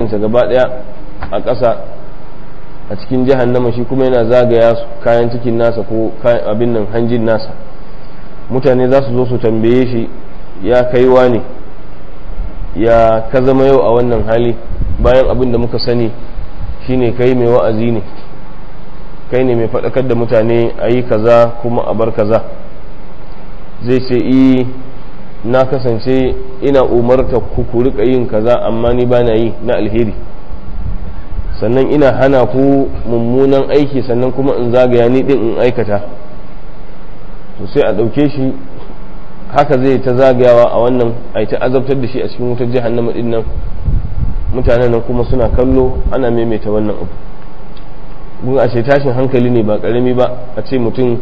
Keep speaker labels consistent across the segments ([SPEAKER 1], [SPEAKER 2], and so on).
[SPEAKER 1] ta gaba daya a ƙasa a cikin jahannama shi kuma yana zagaya kayan cikin nasa ko abin nan hanjin nasa mutane za su zo su tambaye shi ya kaiwa ne ya ka zama yau a wannan hali bayan abin da muka sani shine kai mai wa'azi ne kai ne mai faɗakar da mutane a yi kaza kuma a bar kaza zai ce i na kasance ina umarta ku ku rika yin kaza amma ni bana yi na alheri sannan ina hana ku mummunan aiki sannan kuma in zagaya ni din in aikata to sai a ɗauke shi haka zai ta zagayawa a wannan a ta azabtar da shi a cikin wutar jahannama din nan mutanen nan kuma suna kallo ana maimaita wannan abu gun a ce tashin hankali ne ba karami ba a ce mutum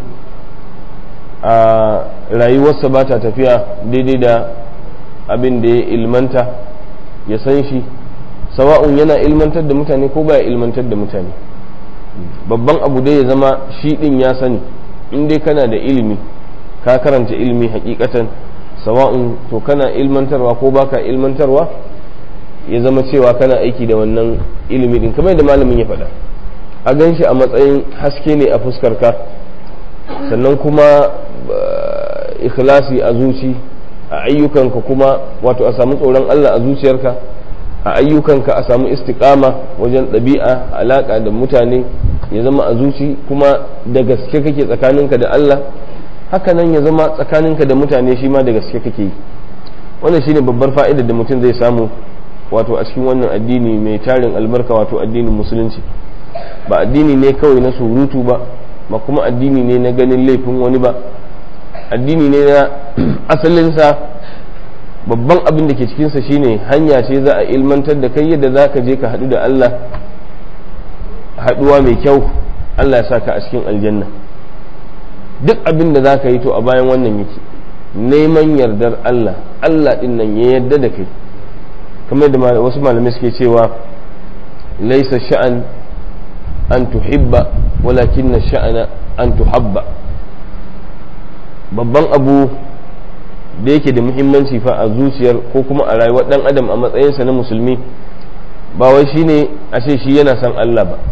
[SPEAKER 1] a rayuwarsa ba ta tafiya daidai da abin da ya ilmanta ya san shi sawa'un yana ilmantar da mutane ko baya ilmantar da mutane babban abu dai ya zama shi din ya sani in dai kana da ilimi ka karanta ilimi hakikatan sawa'un to kana ilmantarwa ko baka ilmantarwa ya zama cewa kana aiki da wannan ilimi din kamar da malamin ya faɗa a gan shi a matsayin haske ne a fuskarka sannan kuma ikhlasi a zuci a ayyukanka kuma wato a samu tsoron Allah a zuciyarka a ayyukanka a samu istiqama wajen ɗabi'a alaƙa da mutane ya zama a zuci kuma da gaske kake tsakaninka da Allah haka nan ya zama tsakaninka da mutane shi ma da gaske kake yi wannan shine babbar fa'idar da mutum zai samu wato a cikin wannan addini mai tarin albarka wato addinin musulunci ba addini ne kawai na surutu ba ba kuma addini ne na ganin laifin wani ba addini ne na asalinsa babban abin da ke cikinsa shine hanya ce za a ilmantar da kai yadda za ka je ka haɗu da Allah haɗuwa mai kyau Allah ya sa ka a cikin aljanna duk abin da za ka yi to a bayan wannan yake neman yardar Allah Allah ɗin nan ya yarda da kai kamar da wasu malamai suke cewa laisa sha'an an tuhibba walakin na sha'ana an tuhabba babban abu da yake da muhimmanci fa a zuciyar ko kuma a rayuwar dan adam a matsayinsa na musulmi ba wai shine a ce shi yana san Allah ba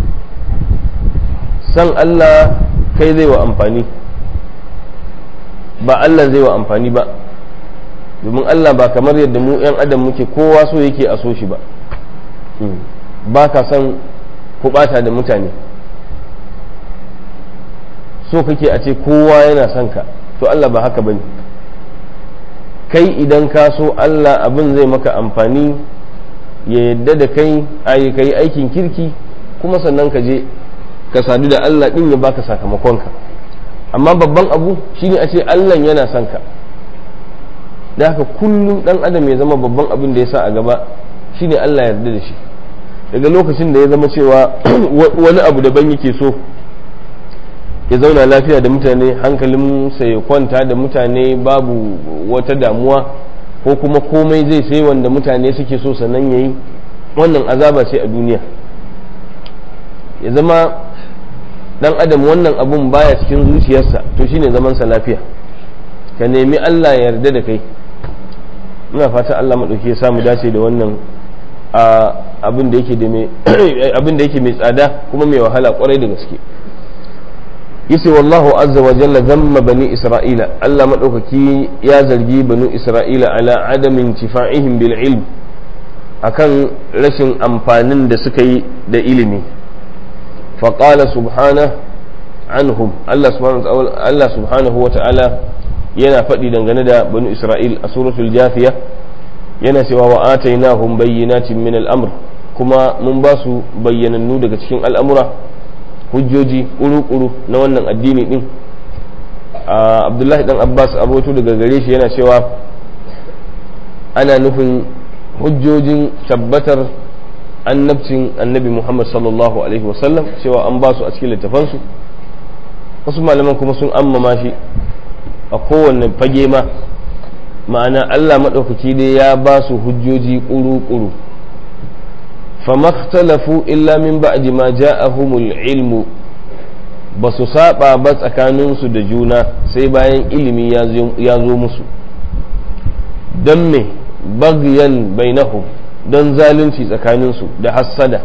[SPEAKER 1] san Allah kai zai wa amfani ba Allah zai wa amfani ba domin Allah ba kamar yadda mu 'yan adam muke kowa so yake a so shi ba ba ka son kubata da mutane so kake a ce kowa yana son ka to Allah ba haka bane kai idan ka so Allah abin zai maka amfani ya yadda da kai ayi kai aikin kirki kuma sannan ka je ka sadu da Allah din ya baka sakamakonka amma babban abu shine a ce Allah yana son ka da haka kullum dan adam ya zama babban abin da ya sa a gaba shine Allah ya yarda da shi daga lokacin da ya zama cewa wani abu daban yake so ya zauna lafiya da mutane hankalin sa ya kwanta da mutane babu wata damuwa ko kuma komai zai sai wanda mutane suke so sannan yayi wannan azaba ce a duniya ya zama dan adam wannan abun baya cikin zuciyarsa to shine zaman sa lafiya ka nemi Allah ya yarda da kai ina fata Allah maɗauki ya samu dace da wannan abin da yake mai tsada kuma mai wahala kwarai da gaske yace wallahu azza wa jalla zamma bani isra'ila Allah maɗaukaki ya zargi bani isra'ila ala adamin tifa'ihim bil ilm akan rashin amfanin da suka yi da ilimi faƙala subhana anhum Allah subhanahu wa ta'ala yana faɗi dangane da banu isra'il a suratul jafiya yana cewa wa atainahum bayyinatin min al'amr kuma mun ba su bayyanannu daga cikin al'amura hujjoji ƙuru-ƙuru na wannan addini din abdullahi dan abbas aboto daga gare shi yana cewa ana nufin hujjojin tabbatar annabcin annabi muhammad sallallahu alaihi wasallam cewa an ba su a cikin littafansu wasu malaman kuma sun ammama shi a kowane fage ma ma'ana Allah maɗaukaki dai ya ba su hujjoji ƙuru-ƙuru famakhtalafu illa min ba'di ma ja'ahumul ilmu ba su saba ba tsakaninsu da juna sai bayan ilimi ya zo musu don me bagyan bainahum don zalunci tsakaninsu da hassada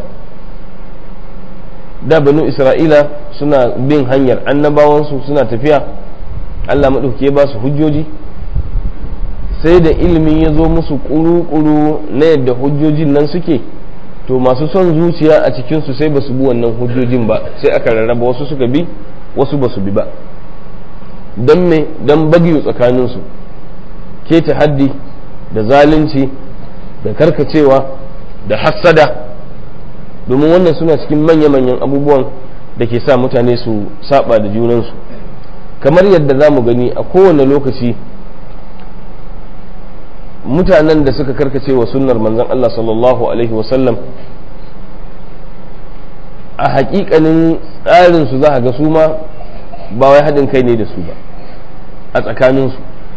[SPEAKER 1] da banu isra'ila suna bin hanyar annabawansu suna tafiya allah maɗauki ya ba su hujjoji sai da ilimin ya zo musu ƙuru-ƙuru na yadda hujjojin nan suke to masu son zuciya a cikinsu sai ba su bi wannan hujjojin ba sai aka rarraba wasu suka bi wasu ba su bi ba don me don bagiyo tsakaninsu keta haddi da zalunci da karkacewa da hassada domin wannan suna cikin manya-manyan abubuwan da ke sa mutane su saba da junansu kamar yadda za mu gani a kowane lokaci mutanen da suka karkace wa sunnar manzon Allah sallallahu alaihi wasallam a hakikanin tsarinsu za a ga su ma ba wai haɗin kai ne da su ba a tsakaninsu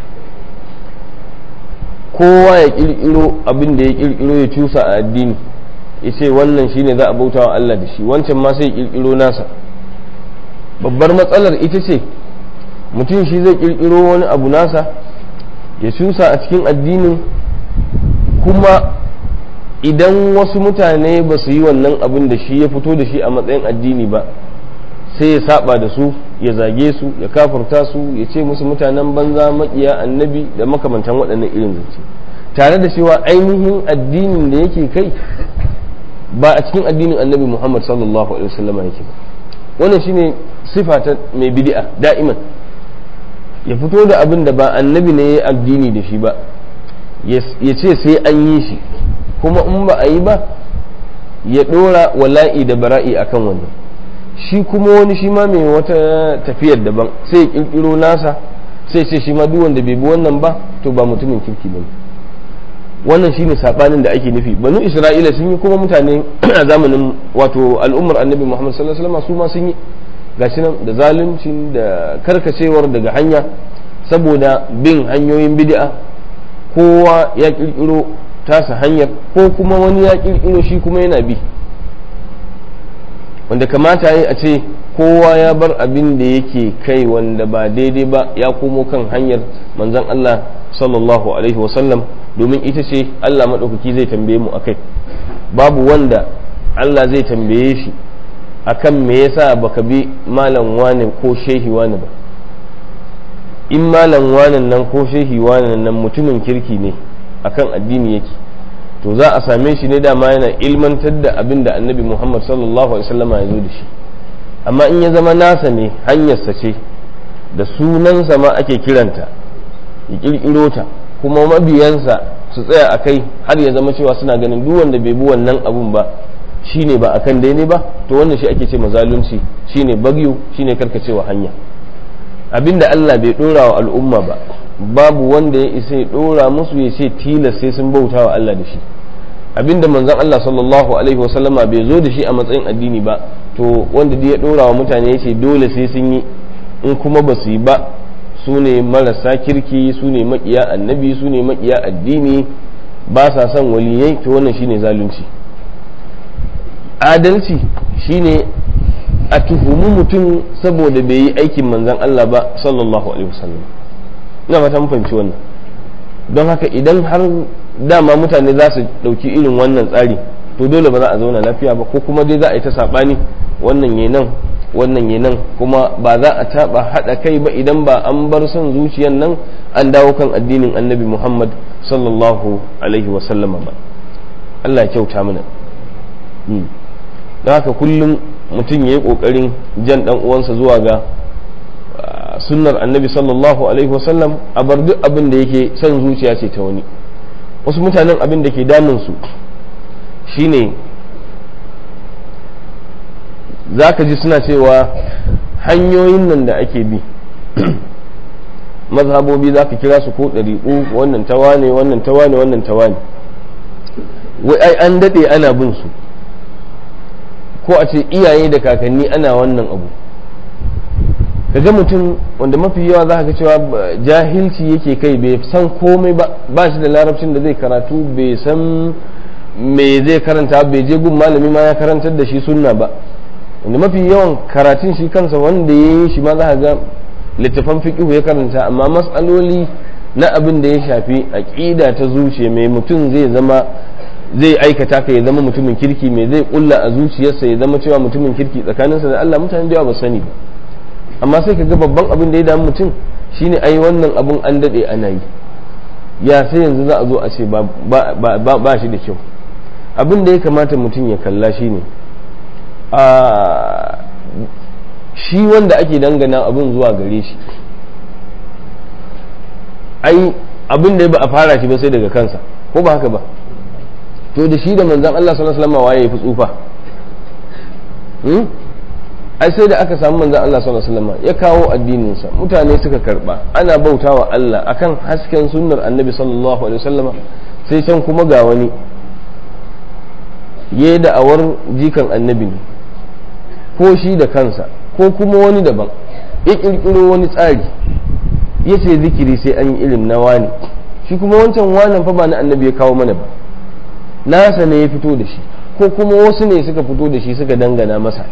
[SPEAKER 1] kowa ya ƙirƙiro abin da ya ƙirƙiro ya cusa a addini ya ce wannan shine za a bauta wa Allah da shi wancan ma sai ya ƙirƙiro nasa babbar matsalar ita ce mutum shi zai ƙirƙiro wani abu nasa ya cusa a cikin addinin kuma idan wasu mutane ba su yi wannan abin da shi ya fito da shi a matsayin addini ba sai ya saba da su ya zage su ya kafurta su ya ce musu mutanen banza makiya annabi da makamantan waɗannan irin zance tare da cewa ainihin addinin da yake kai ba a cikin addinin annabi muhammad sallallahu alaihi wasallama yake ba wannan shine sifa ta mai bid'a da'iman ya fito da abin da ba annabi ne ya addini da shi ba ya ce sai an yi shi kuma in ba a yi ba ya ɗora wala'i da bara'i akan wannan shi kuma wani shi ma mai wata tafiyar daban sai ya ƙirƙiro nasa sai ce shi ma duk wanda bai bi wannan ba to ba mutumin kirki ba wannan shine sabanin da ake nufi banu isra'ila sun yi kuma mutane a zamanin wato al'ummar annabi muhammad sallallahu alaihi wasallam su ma sun yi gashi nan da zaluncin da karkacewar daga hanya saboda bin hanyoyin bid'a kowa ya kirkiro tasa hanyar ko kuma wani ya kirkiro shi kuma yana bi wanda kamata yi a ce kowa ya bar abin da yake kai wanda ba daidai ba ya komo kan hanyar manzon Allah sallallahu alaihi wasallam domin ita ce Allah maɗaukaki zai tambaye mu akai babu wanda Allah zai tambaye shi akan me yasa baka bi malam wane ko shehi wane ba in malam wane nan ko shehi wane nan mutumin kirki ne akan addini yake to za a same shi ne dama yana ilmantar da abin da annabi muhammad sallallahu alaihi wasallam ya zo da shi amma in ya zama nasa ne hanyarsa ce da sunansa ma ake kiranta ya kirkiro ta kuma mabiyansa su tsaya a kai har ya zama cewa suna ganin duk wanda bai bi wannan abun ba shine ba akan daidai ba to wannan shi ake ce mazalunci shine bagyu shine karkacewa hanya abinda Allah bai dora wa al'umma ba babu wanda ya isa ya dora musu ya ce tilas sai sun bauta wa Allah da shi abinda manzon Allah sallallahu alaihi wasallama bai zo da shi a matsayin addini ba to wanda ya dora wa mutane ya ce dole sai sun yi in kuma ba su yi ba su ne marasa kirki su ne makiya annabi su ne makiya addini ba sa son waliyai to wannan shine zalunci adalci shine a tuhumi mutum saboda bai yi aikin manzan Allah ba sallallahu alaihi wasallam ina fata mun fahimci wannan don haka idan har dama mutane za su ɗauki irin wannan tsari to dole ba za a zauna lafiya ba ko kuma dai za a yi ta saɓani wannan ya nan wannan ya nan kuma ba za a taɓa haɗa kai ba idan ba an bar son zuciyan nan an dawo kan addinin annabi muhammad sallallahu alaihi wasallama ba Allah ya kyauta mana don haka kullum mutum ya yi ƙoƙarin jan ɗan uwansa zuwa ga sunnar annabi sallallahu alaihi wasallam a bar duk abin da yake son zuciya ce ta wani wasu mutanen abin da ke damunsu shine za ka ji suna cewa hanyoyin nan da ake bi mazhabobi za ka kira su ko ɗariƙu wannan tawa ne wannan tawa ne wannan tawa ne wai ai an daɗe ana bin su ko a ce iyaye da kakanni ana wannan abu kaga mutum wanda mafi yawa za ka cewa jahilci yake kai bai san komai ba ba shi da larabcin da zai karatu bai san me zai karanta bai je gun malami ma ya karantar da shi sunna ba wanda mafi yawan karatun shi kansa wanda ya yi shi ma za ga littafan fiƙihu ya karanta amma matsaloli na abin da ya shafi aƙida ta zuciya mai mutum zai zama zai aikata ka ya zama mutumin kirki me zai kulla a zuciyarsa ya zama cewa mutumin kirki tsakaninsa da Allah mutane da yawa ba sani ba amma sai ka ga babban abin da ya damu mutum shine ai wannan abun an dade ana yi ya sai yanzu za a zo a ce ba shi da kyau abin da ya kamata mutum ya kalla shine a shi wanda ake dangana abin zuwa gare shi ai abin da ba a fara shi ba sai daga kansa ko ba haka ba to da shi da manzan Allah sallallahu alaihi wasallam waye ya fi tsufa ai sai da aka samu manzan Allah sallallahu alaihi wasallam ya kawo addininsa mutane suka karba ana bautawa Allah akan hasken sunnar annabi sallallahu alaihi wasallam sai can kuma ga wani ya da awar jikan annabi ne ko shi da kansa ko kuma wani daban ya kirkiro wani tsari ya ce zikiri sai an yi irin na wani shi kuma wancan wanan fa ba na annabi ya kawo mana ba nasa ne ya fito da shi ko kuma wasu ne suka fito da shi suka dangana masa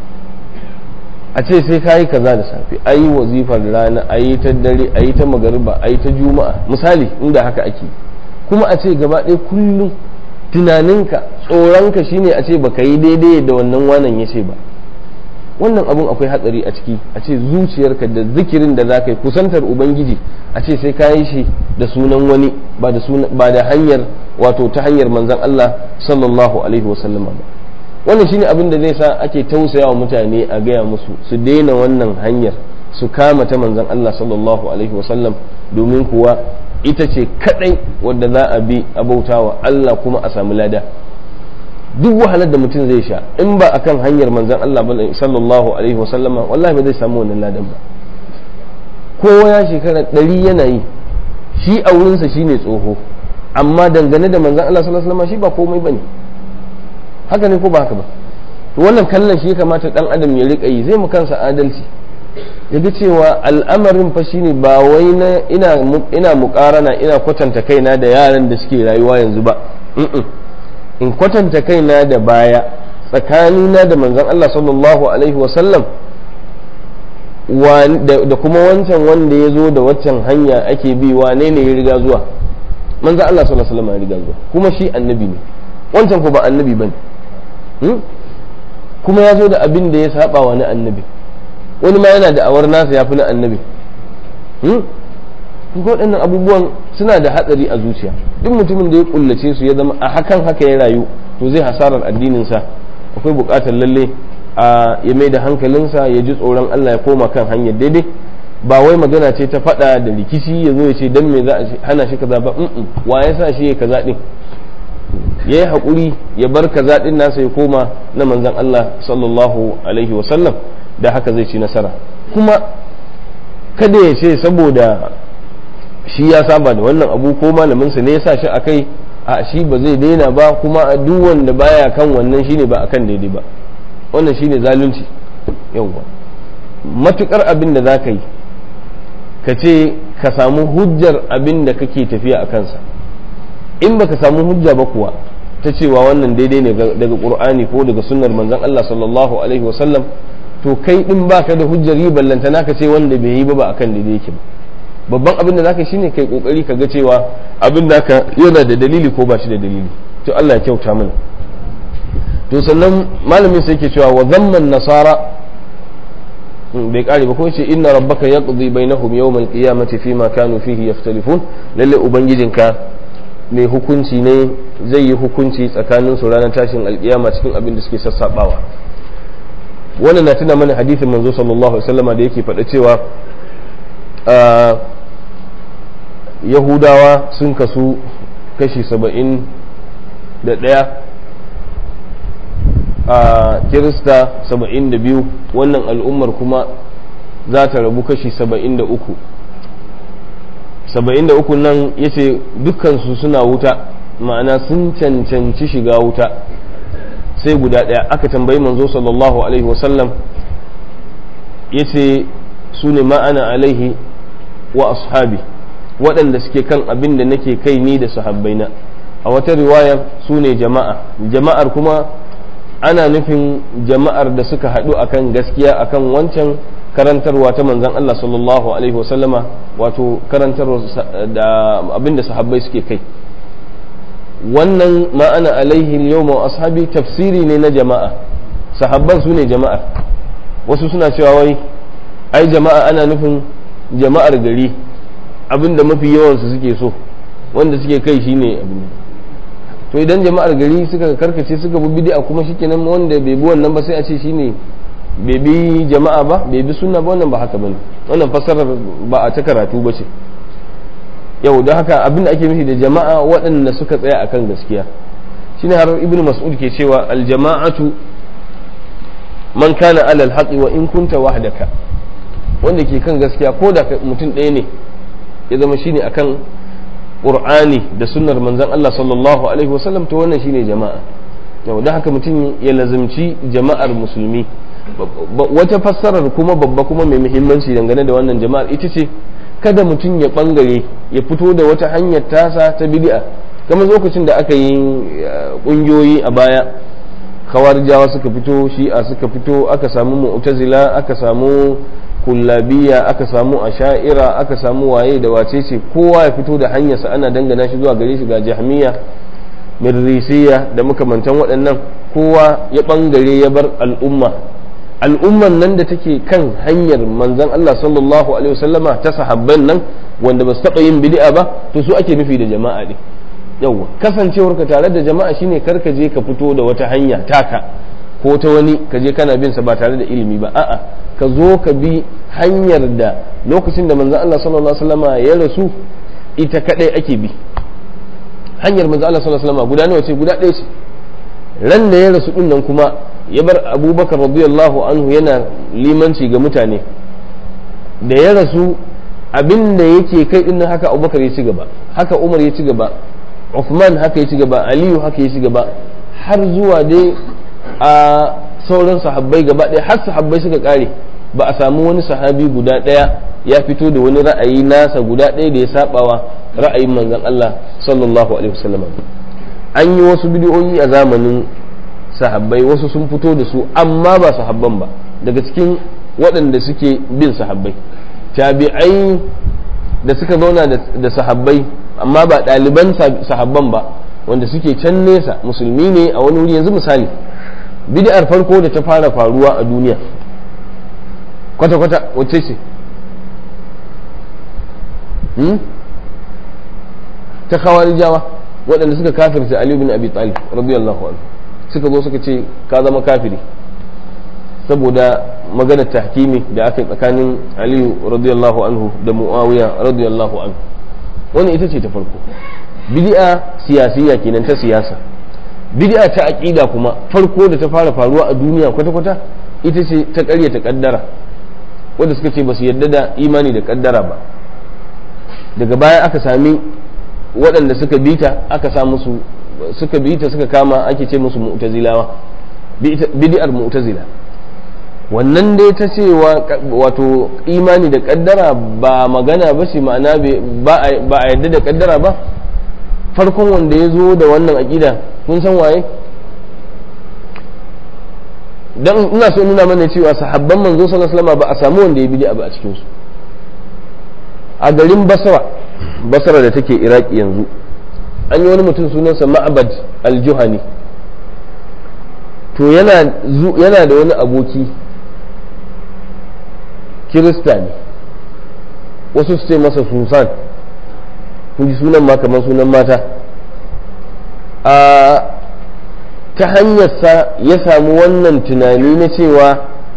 [SPEAKER 1] a ce sai ka yi kaza da safe a yi wazifar rana a yi ta dare a yi ta magariba a yi ta juma'a misali inda haka ake kuma a ce gaba ɗaya kullum tunaninka tsoronka shine a ce baka yi daidai da wannan wanan ya ce ba wannan abun akwai hatsari a ciki a ce zuciyarka da zikirin da za ka yi kusantar ubangiji a ce sai ka yi shi da sunan wani ba da hanyar wato ta hanyar manzan Allah sallallahu alaihi wasallama ba wannan shine abin da zai sa ake tausaya wa mutane a gaya musu su daina wannan hanyar su kama ta manzan Allah sallallahu alaihi wasallam domin kuwa ita ce kadai wadda za a bi a bautawa Allah kuma a samu lada duk wahalar da mutum zai sha in ba akan hanyar manzan Allah sallallahu alaihi wasallama wallahi ba zai samu wannan ladan ba kowa ya shekara ɗari yana yi shi a wurinsa shine tsoho amma dangane da manzan Allah sallallahu alaihi wasallama shi ba komai bane haka ne ko ba haka ba to wannan kallon shi kamata dan adam ya rika yi zai mu kansa adalci ya ga cewa al'amarin fa shine ba wai na ina ina mukarana ina kwatanta kaina da yaran da suke rayuwa yanzu ba in kwatanta kaina da baya tsakanina da manzon Allah sallallahu alaihi wasallam da kuma wancan wanda ya zo da waccan hanya ake bi wane ne ya riga zuwa manzon Allah sallallahu alaihi wasallam ya riga zuwa kuma shi annabi ne wancan ko ba annabi bane kuma ya zo da abin da ya saba wa na annabi wani ma yana da awar nasa ya fi na annabi kuma waɗannan abubuwan suna da hatsari a zuciya duk mutumin da ya kullace su ya zama a hakan haka ya rayu to zai hasarar addininsa akwai buƙatar lalle a ya mai da hankalinsa ya ji tsoron Allah ya koma kan hanyar daidai ba wai magana ce ta faɗa da rikici ya zo ya ce dan me za a hana shi kaza ba wa ya sa shi ya kaza din ya yi haƙuri ya bar kaza din nasa ya koma na manzon Allah sallallahu alaihi wasallam da haka zai ci nasara kuma kada ya ce saboda shi ya saba da wannan abu ko malaminsa ne ya sa shi a kai a shi ba zai daina ba kuma a duk wanda baya kan wannan shine ba akan daidai ba wannan shine zalunci yawwa matukar abin da za ka yi ka ce ka samu hujjar abin da kake tafiya a kansa in baka samu hujja ba kuwa ta cewa wannan daidai ne daga qur'ani ko daga sunnar manzon Allah sallallahu alaihi wasallam to kai din baka da hujjar yi ballanta naka ce wanda bai yi ba ba akan daidai yake ba babban abin da zaka shine kai kokari ka ga cewa abin naka yana da dalili ko ba shi da dalili to Allah ya kyauta mana to sannan malamin sai yake cewa wa zamman nasara bai kare ba ko ce inna rabbaka yaqdi bainahum yawm al-qiyamati fima kanu fihi yaftalifun lalle ubangijinka mai hukunci ne zai yi hukunci tsakanin su ranar tashin alkiyama cikin abin da suke sassabawa wannan na tuna mana hadithin manzo sallallahu alaihi wasallama da yake faɗa cewa yahudawa sun kasu kashi saba'in da ɗaya a kirista saba'in da biyu wannan al'ummar kuma za ta rabu kashi saba'in da uku saba'in da uku nan ya ce dukkansu suna wuta ma'ana sun cancanci shiga wuta sai guda ɗaya aka tambayi manzo sallallahu alaihi wasallam ya ce su ne ma'ana alaihi wa ashabi waɗanda suke kan abin da nake kai ni da sahabbaina a wata riwayar su ne jama'a jama'ar kuma ana nufin jama'ar da suka haɗu akan gaskiya akan wancan karantarwa ta manzan Allah sallallahu alaihi wasallama wato karantarwa da abin da sahabbai suke kai wannan ma'ana alaihi yawma wa ashabi tafsiri ne na jama'a sahabban su ne jama'a wasu suna cewa wai ai jama'a ana nufin jama'ar gari abinda mafi yawansu suke so wanda suke kai shine abin to idan jama'ar gari suka karkace suka bi bid'a kuma shikenan wanda bai bi wannan ba sai a ce shine bai bi jama'a ba bai bi sunna ba wannan ba haka bane wannan fassarar ba a ta karatu ba ce yau don haka abin da ake nufi da jama'a waɗanda suka tsaya akan gaskiya shine har ibnu mas'ud ke cewa al jama'atu man kana alal haqi wa in kunta wahdaka wanda ke kan gaskiya ko da mutum ɗaya ne ya zama shine akan qur'ani da sunnar manzon Allah sallallahu alaihi wasallam to wannan shine jama'a yau don haka mutum ya lazimci jama'ar musulmi wata fassarar kuma babba kuma mai muhimmanci dangane da wannan jama'ar ita ce kada mutum ya bangare ya fito da wata hanyar tasa ta bid'a kamar lokacin da aka yi kungiyoyi a baya khawarjawa suka fito shi'a suka fito aka samu mu'tazila aka samu kullabiya aka samu asha'ira aka samu waye da wace ce kowa ya fito da hanyarsa ana dangana shi zuwa gare shi ga jahmiya mirrisiya da makamantan waɗannan kowa ya bangare ya bar al'umma al'umman nan da take kan hanyar manzon Allah sallallahu alaihi wasallama ta sahabban nan wanda ba su taɓa yin bid'a ba to su ake nufi da jama'a ne yawwa kasancewar ka tare da jama'a shine kar ka je ka fito da wata hanya taka ko ta wani ka je kana bin sa ba tare da ilimi ba a'a ka zo ka bi hanyar da lokacin da manzon Allah sallallahu alaihi wasallama ya rasu ita kadai ake bi hanyar manzon Allah sallallahu alaihi wasallama guda nawa ce guda ɗaya ce ran da ya rasu din nan kuma ya bar abubakar radiyallahu anhu yana limanci ga mutane da ya rasu abin da yake kai din haka abubakar ya ci gaba haka umar ya ci gaba Uthman haka ya ci gaba Aliyu haka ya ci gaba har zuwa dai a sauran sahabbai gaba ɗaya har sahabbai suka kare ba a samu wani sahabi guda ɗaya ya fito da wani ra'ayi nasa guda ɗaya da ya sabawa ra'ayin manzon Allah sallallahu alaihi wasallam an yi wasu bidiyoyi a zamanin sahabbai wasu sun fito da su amma ba sahabban ba daga cikin waɗanda suke bin sahabbai tabi'ai da suka zauna da sahabbai amma ba ɗaliban sahabban ba wanda suke can nesa musulmi ne a wani wuri yanzu misali bid'ar farko da ta fara faruwa a duniya kwata-kwata wacce ce ta khawarijawa waɗanda suka kafirta Ali bin Abi Talib radiyallahu anhu suka zo suka ce ka zama kafiri saboda maganar tahkimi da aka yi tsakanin aliyu radiyallahu anhu da muawiya radiyallahu anhu wani ita ce ta farko bid'a siyasiya kenan ta siyasa bid'a ta aqida kuma farko da ta fara faruwa a duniya kwata-kwata ita ce ta ƙaryata kaddara wanda suka ce ba su yarda da imani da kaddara ba daga baya aka sami waɗanda suka bita aka sa musu suka bita suka kama ake ce musu mu'tazilawa bid'ar mu'tazila wannan dai ta cewa wato imani da kaddara ba magana ba ce ma'ana ba a yadda da kaddara ba farkon wanda ya zo da wannan aƙida kun san waye dan ina so nuna mana cewa sahabban manzo sallallahu alaihi ba a samu wanda ya bid'a ba a cikin su a garin basra basra da take iraki yanzu an yi wani mutum sunansa ma'abad al-juhani to yana da wani aboki kirista ne wasu su ce masa susan kun ji sunan ma kamar sunan mata a ta hanyarsa ya samu wannan tunani na cewa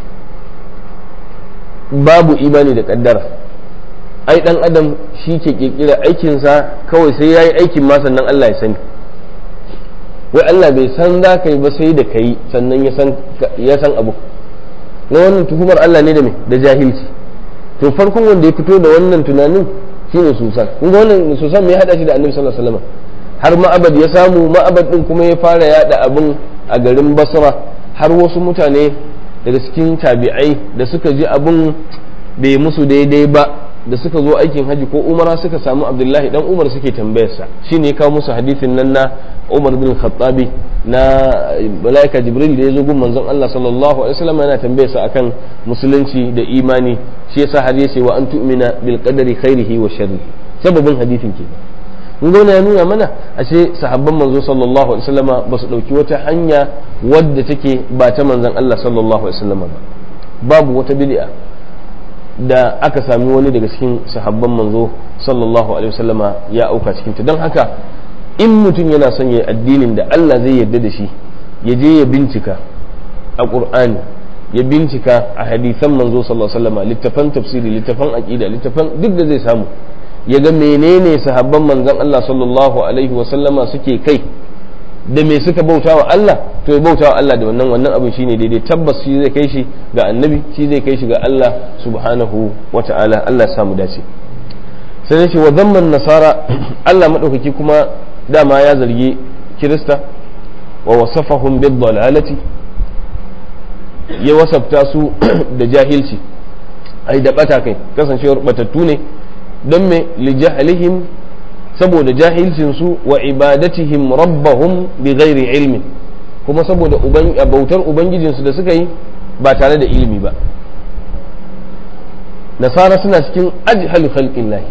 [SPEAKER 1] babu imani da kaddara ai dan adam shi ke kirkira aikinsa kawai sai ya yi aikin ma sannan Allah ya sani wai Allah bai san za ka yi ba sai da ka yi sannan ya san abu na wannan tuhumar Allah ne da me da jahilci to farkon wanda ya fito da wannan tunanin shine susan kun ga wannan susan me ya hada shi da annabi sallallahu alaihi wasallam har ma'abad ya samu ma'abad din kuma ya fara yada abin a garin basra har wasu mutane daga cikin tabi'ai da suka ji abin bai musu daidai ba da suka zo aikin haji ko umara suka samu abdullahi dan umar suke tambayarsa shine ya kawo musu hadisin nan na umar bin khattabi na malaika jibril da ya zo gun manzon Allah sallallahu alaihi wasallam yana tambayarsa akan musulunci da imani shi yasa har yace wa an tu'mina bil qadari khairihi wa sharri sababin hadisin ke mun ga ya nuna mana ashe sahabban manzo sallallahu alaihi wasallama ba su dauki wata hanya wadda take ba ta manzon Allah sallallahu alaihi wasallama ba babu wata bid'a da aka sami wani daga cikin sahabban manzo sallallahu alaihi wasallama ya auka cikin ta don haka in mutum yana son ya addinin da Allah zai yarda da shi ya je ya bincika a Qur'ani ya bincika a hadisan manzo sallallahu alaihi wasallama littafan tafsiri littafan aqida littafan duk da zai samu ya ga menene sahabban manzon Allah sallallahu alaihi wasallama suke kai da me suka bauta wa Allah to ya bauta wa Allah da wannan wannan abin shine daidai tabbas shi zai kai shi ga annabi shi zai kai shi ga Allah subhanahu wa ta'ala Allah ya samu dace sai ya ce wa zamman nasara Allah madaukaki kuma dama ya zargi kirista wa wasafahum bid dalalati ya wasafta su da jahilci ai da bata kai kasancewar batattu ne don me li jahlihim saboda jahilcinsu wa ibadatihim rabbahum bi ghairi ilmin kuma saboda bautar ubangijinsu da suka yi ba tare da ilimi ba nasara suna cikin ajhalu khalqin lahi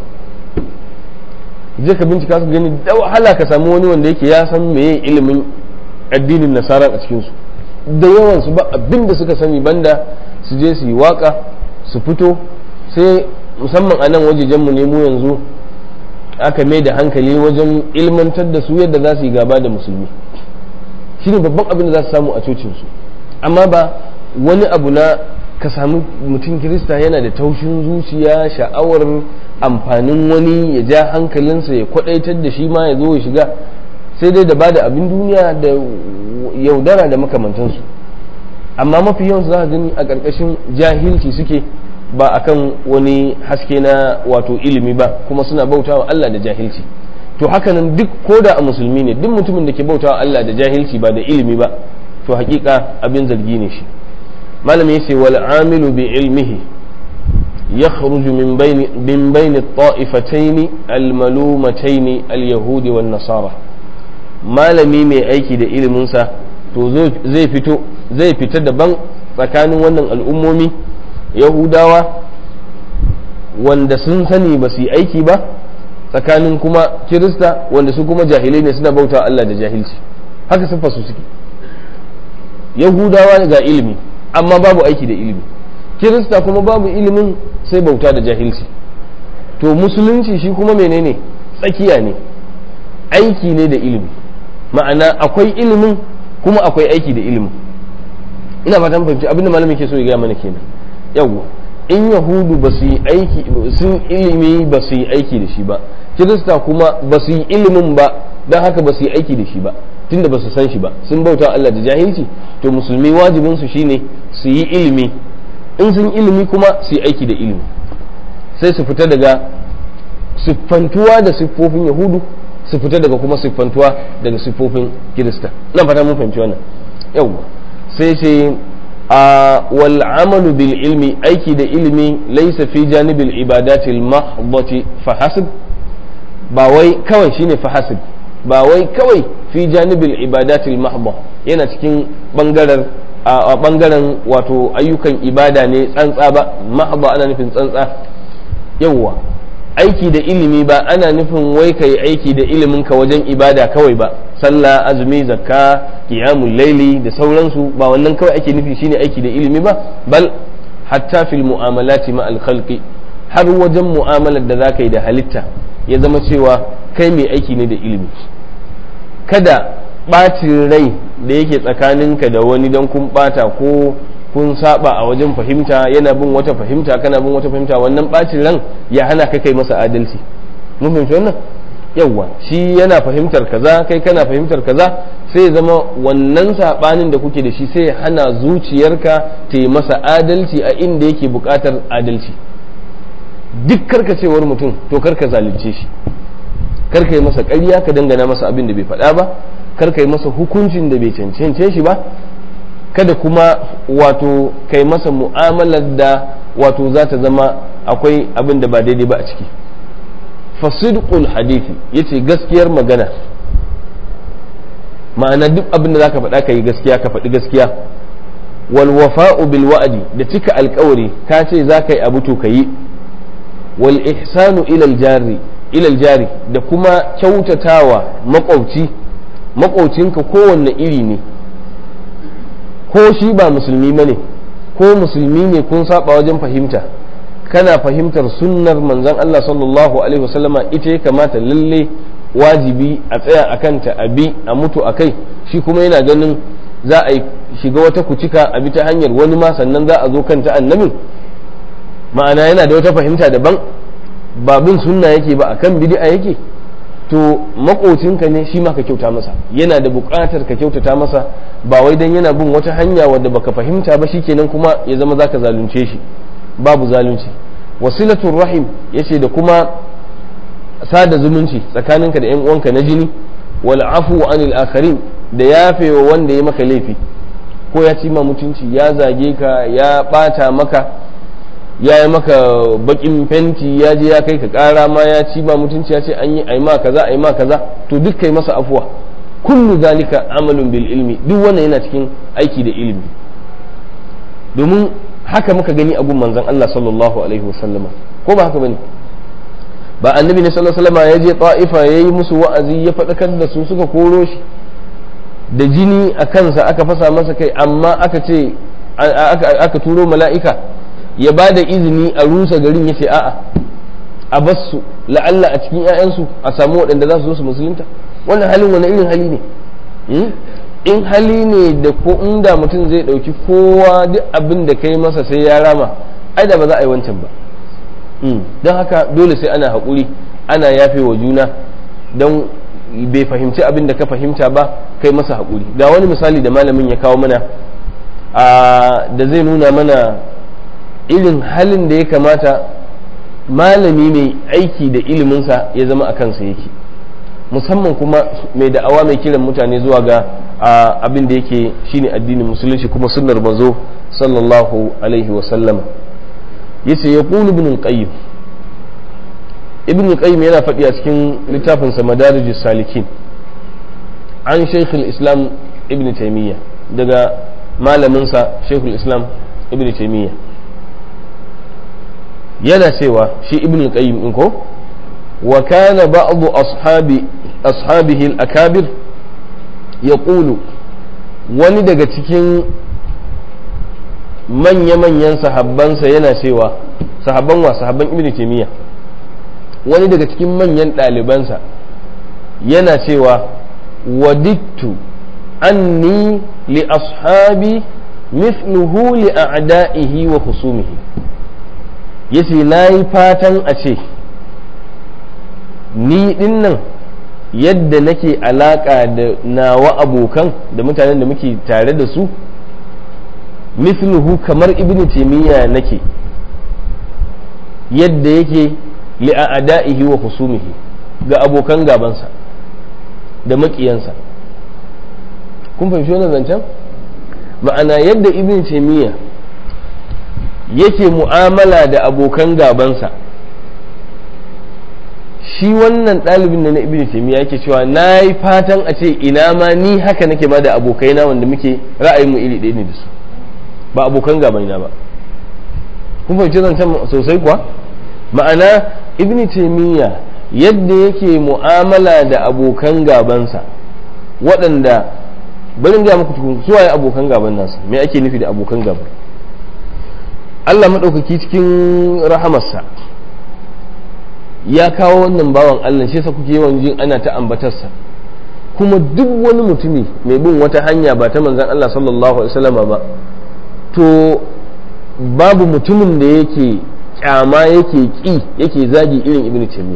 [SPEAKER 1] je ka bincika su gani da wahala ka samu wani wanda yake ya san meye ilimin addinin nasara a cikinsu da yawan su ba abin da suka sani banda su je su yi waka su fito sai musamman a nan wajejenmu ne mu yanzu aka mai da hankali wajen ilmantar da su yadda za su yi gaba da musulmi shi ne babban abin da za su samu a cocinsu amma ba wani abu na ka samu mutum kirista yana da taushin zuciya sha'awar amfanin wani ya ja hankalinsa ya kwadaitar da shi ma ya zo ya shiga sai dai da bada abin duniya da yaudara da makamantansu amma mafi yawan za a gani a ƙarƙashin jahilci suke ba akan wani haske na wato ilimi ba kuma suna bautawa Allah da jahilci to hakanan duk ko da a musulmi ne duk mutumin da ke bautawa Allah da jahilci ba da ilimi ba to hakika abin zargi ne shi malami yace wal amilu bi ilmihi yakhruju min bayni min bayni at-ta'ifatayn al-malumatayn al-yahudi wan nasara malami mai aiki da ilimin sa to zai fito zai fita daban tsakanin wannan al'ummomi yahudawa wanda sun sani ba su yi aiki ba tsakanin kuma kirista wanda su kuma jahilai ne suna bauta Allah da jahilci haka sun fasu suke yahudawa ga ilimi amma babu aiki da ilimi kirista kuma babu ilimin sai bauta da jahilci to musulunci shi kuma menene tsakiya ne aiki ne da ilimi ma'ana akwai ilimin kuma akwai aiki da ilimin ina fatan fahimci abinda malamin ke so ya gaya mana kenan yawwa in yahudu ba su yi aiki sun ilimi ba su yi aiki da shi ba kirista kuma ba su yi ilimin ba don haka ba su yi aiki da shi ba tunda ba su san shi ba sun bauta Allah da jahilci to musulmi wajibin su shine su yi ilimi in sun ilimi kuma su yi aiki da ilimi sai su fita daga siffantuwa da siffofin yahudu su fita daga kuma siffantuwa daga siffofin kirista nan fata mun fahimci wannan yawwa sai sai والعمل بالعلم أيكي دا علمي ليس في جانب العبادات المحضة فحسب باوي كوي شيني فحسب باوي كوي في جانب العبادات المحضة yana cikin bangaren a bangaren wato ayyukan ibada ne tsantsa ba mahdha ana nufin tsantsa yawwa aiki da ilimi ba ana nufin wai kai aiki da ilimin ka wajen ibada kawai ba sallah azumi zakka qiyamul laili da sauransu ba wannan kawai ake nufi shine aiki da ilimi ba bal hatta fil mu'amalati ma al khalqi har wajen mu'amalar da zaka yi da halitta ya zama cewa kai mai aiki ne da ilimi kada ɓacin rai da yake tsakaninka da wani don kun ɓata ko kun saba a wajen fahimta yana bin wata fahimta kana bin wata fahimta wannan ɓacin ran ya hana ka kai masa adalci mun fahimci wannan yawwa shi yana fahimtar kaza kai kana fahimtar kaza sai zama wannan sabanin da kuke da shi sai hana zuciyarka ta yi masa adalci a inda yake buƙatar adalci duk karkacewar mutum to karka zalunce shi karka yi masa ƙarya ka dangana masa abin da bai faɗa ba karka yi masa hukuncin da bai cancance shi ba kada kuma wato kai masa mu'amalar da wato za ta zama akwai abin da ba daidai ba a ciki fasidqul hadithi yace gaskiyar magana ma'ana duk abin da zaka faɗa ka yi gaskiya ka faɗi gaskiya wal wafa'u bil wa'di da cika alƙawari ka ce za ka yi abu to ka yi wal ihsanu ila al jarri ilal jari da kuma kyautatawa makwabci makwabcinka kowanne iri ne ko shi ba musulmi ba ne ko musulmi ne kun saba wajen fahimta kana fahimtar sunnar manzon Allah sallallahu alaihi wasallama ita ya kamata lalle wajibi a tsaya a kanta a bi a mutu a kai shi kuma yana ganin za a shiga wata kucika a bi ta hanyar wani ma sannan za a zo kanta annabin ma'ana yana da wata fahimta daban ba bin sunna yake ba akan bid'a yake to makocinka ne shi ma ka kyauta masa yana da buƙatar ka kyautata masa ba wai dan yana bin wata hanya wadda baka fahimta ba shikenan kuma ya zama zaka zalunce shi babu zalunci wasilatul rahim yace da kuma sada zumunci tsakaninka da yan uwanka na jini wal afu anil akharin da yafewa wanda ya maka laifi ko ya ci ma mutunci ya zage ka ya bata maka ya yi maka bakin fenti ya je ya kai ka kara ma ya ci ma mutunci ya ce an yi ai ma kaza ai ma kaza to duk kai masa afuwa kullu zalika amalun bil ilmi duk wannan yana cikin aiki da ilimi domin haka muka gani a gun manzon Allah sallallahu alaihi wasallama ko ba haka bane ba annabi ne sallallahu alaihi wasallama ya je ta'ifa yayi musu wa'azi ya faɗakar da su suka koro shi da jini a kansa aka fasa masa kai amma aka ce aka turo mala'ika ya ba da izini a rusa garin ya ce a'a a basu la'alla a cikin 'ya'yansu a samu waɗanda za su zo su musulunta wannan halin wani irin hali ne in hali ne da ko inda mutum zai ɗauki kowa duk abin da kai masa sai ya rama ai da ba za a yi wancan ba don haka dole sai ana haƙuri ana yafe wa juna don bai fahimci abin da ka fahimta ba kai masa haƙuri ga wani misali da malamin ya kawo mana da zai nuna mana irin halin da ya kamata malami mai aiki da iliminsa ya zama a kansa yake musamman kuma mai da'awa mai kiran mutane zuwa ga abin da yake shine addinin musulunci kuma sunnar manzo sallallahu alaihi wasallama yace ya qulu ibn al-qayyim ibn al-qayyim yana faɗi a cikin littafinsa madarijus salikin an shaykh islam ibn taymiyyah daga malaminsa shaykh islam ibn taymiyyah yana cewa shi ibn al-qayyim din ko wa kana ba'd ashabi ashabihi al-akabir yaqulu wani daga cikin manya-manyan sahabbansa yana cewa sahabban wa sahabban ibn taymiya wani daga cikin manyan ɗalibansa yana cewa wadittu anni li ashabi mithluhu li a'da'ihi wa husumihi yace na yi fatan a ce ni dinnan yadda nake alaka da nawa abokan da mutanen da muke tare da su mithluhu kamar ibn taymiya nake yadda yake li'a'da'ihi wa husumihi ga abokan gabansa da makiyansa kun fahimci wannan zancen ma'ana yadda ibn taymiya yake mu'amala da abokan gabansa shi wannan ɗalibin da na ibn taymiya yake cewa na yi fatan a ce ina ma ni haka nake ba da abokaina wanda muke ra'ayinmu iri ɗaya ne da su ba abokan gabaina ba kun fahimci zancen sosai kuwa ma'ana ibn taymiya yadda yake mu'amala da abokan gabansa waɗanda barin ga muku tukun suwaye abokan gaban nasa me ake nufi da abokan gaban Allah maɗaukaki cikin rahamarsa ya kawo wannan bawan Allah shi yasa kuke yawan jin ana ta ambatarsa kuma duk wani mutumi mai bin wata hanya ba ta manzan Allah sallallahu alaihi wasallama ba to babu mutumin da yake kyama yake ki yake zagi irin ibn taymiya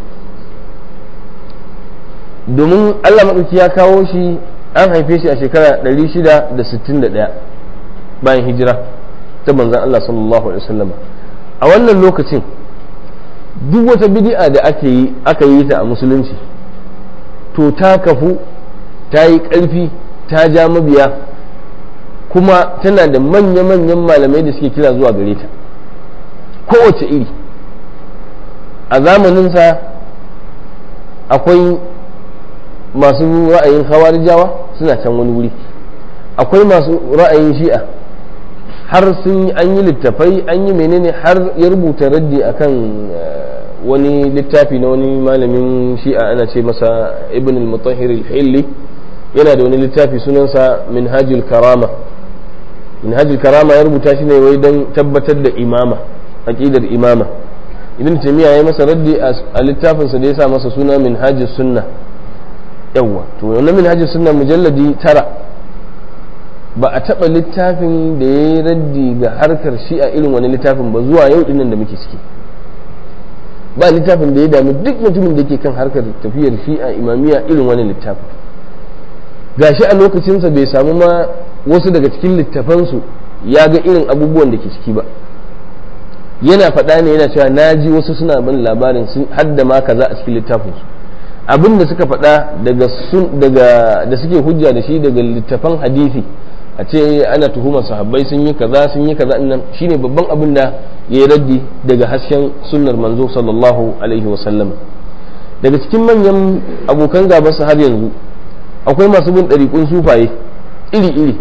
[SPEAKER 1] domin Allah maɗauki ya kawo shi an haife shi a shekara 661 bayan hijira ta manzan Allah sallallahu alaihi wasallama a wannan lokacin duk wata bid'a da aka yi aka yi ta a musulunci to ta kafu ta yi ƙarfi ta ja mabiya kuma tana da manya-manyan malamai da suke kira zuwa gare ta kowace iri a zamaninsa akwai masu ra'ayin hawarijawa suna can wani wuri akwai masu ra'ayin shi'a har sun an yi littafai an yi menene har ya rubuta raddi akan wani littafi na wani malamin shi'a ana ce masa ibn al-mutahhir al-hilli yana da wani littafi sunansa minhajul karama minhajul karama ya rubuta shi ne wai don tabbatar da imama aqidar imama ibn taymiya ya masa raddi a littafinsa da ya sa masa suna minhajus sunna yawwa to wannan minhajus sunna mujalladi tara ba a taɓa littafin da ya yi raddi ga harkar shi'a irin wani littafin ba zuwa yau dinnan da muke ciki ba littafin da ya dami duk mutumin da ke kan harkar tafiyar shi'a imamiya irin wani littafin gashi a lokacinsa bai samu ma wasu daga cikin littafansu ya ga irin abubuwan da ke ciki ba yana faɗa ne yana cewa na ji wasu suna bin labarin sun hadda ma kaza a cikin littafinsu abin da suka faɗa daga da suke hujja da shi daga littafan hadisi a ce ana tuhumar sahabbai sun yi kaza sun yi kaza nan shine babban abin da ya yi raddi daga hasken sunnar manzo sallallahu alaihi wasallam daga cikin manyan abokan gabansa har yanzu akwai masu bin ɗariƙun sufaye iri-iri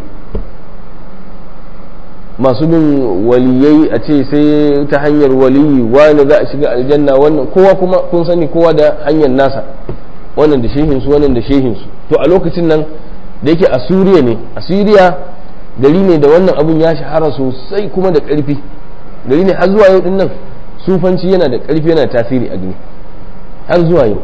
[SPEAKER 1] masu bin waliyai a ce sai ta hanyar waliyi wani za a shiga aljanna wannan kowa kuma kun sani kowa da hanyar nasa wannan da shehinsu wannan da shehinsu to a lokacin nan da yake a suriya ne a suriya gari ne da wannan abun ya shahara sosai kuma da ƙarfi gari ne har zuwa yau din nan sufanci yana da ƙarfi yana tasiri a gani har zuwa yau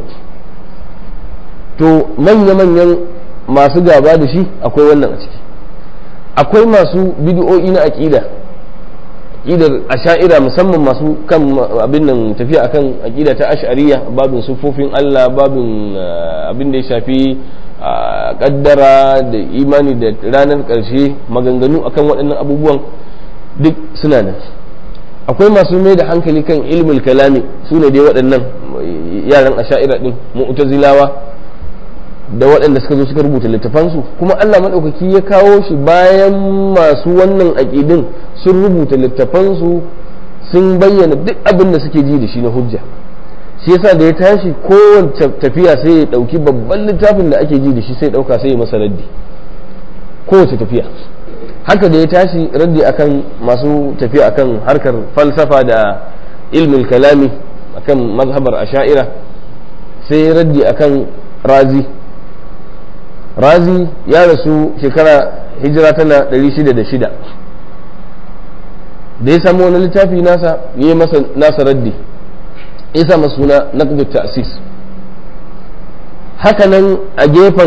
[SPEAKER 1] to manya-manyan masu gaba da shi akwai wannan a ciki akwai masu bidiyo'i na aƙida aƙidar asha'ira musamman masu kan abin nan tafiya akan aƙida ta ash'ariya babin sufofin Allah babin abin da ya shafi kaddara da imani da ranar ƙarshe maganganu akan waɗannan abubuwan duk suna nan akwai masu mai da hankali kan ilmul kalami su ne dai waɗannan yaran asha'ira ɗin mu'tazilawa da waɗanda suka zo suka rubuta littafansu kuma Allah maɗaukaki ya kawo shi bayan masu wannan aƙidin sun rubuta littafansu sun bayyana duk abin da suke ji da shi na hujja shi yasa da ya tashi kowace tafiya sai ya ɗauki babban littafin da ake ji da shi sai ɗauka sai ya masa raddi kowace tafiya haka da ya tashi raddi akan masu tafiya akan harkar falsafa da ilmin kalami akan mazhabar asha'ira sai ya raddi akan razi razi ya rasu shekara hijira tana 606 da ya samu wani littafi nasa ya yi masa nasa raddi ya sa masa suna naqdu ta'sis hakanan a gefen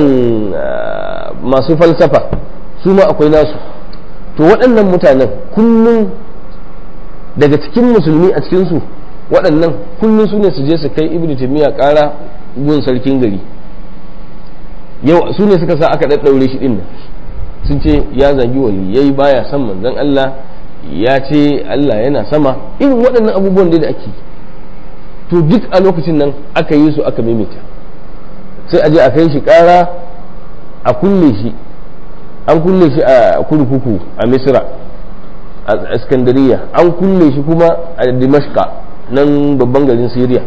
[SPEAKER 1] masu falsafa su ma akwai nasu to waɗannan mutanen kullum daga cikin musulmi a cikinsu waɗannan kullum su ne su je su kai ibnu taymiya ƙara gun sarkin gari yau su ne suka sa aka ɗaɗɗaure shi ɗin sun ce ya zagi waliyai baya son manzon Allah ya ce Allah yana sama irin waɗannan abubuwan da ake to duk a lokacin nan aka yi su aka maimaita sai a je a kai shi ƙara a kulle shi an kulle shi a kurkuku a misra a iskandariya an kulle shi kuma a dimashka nan babban garin syria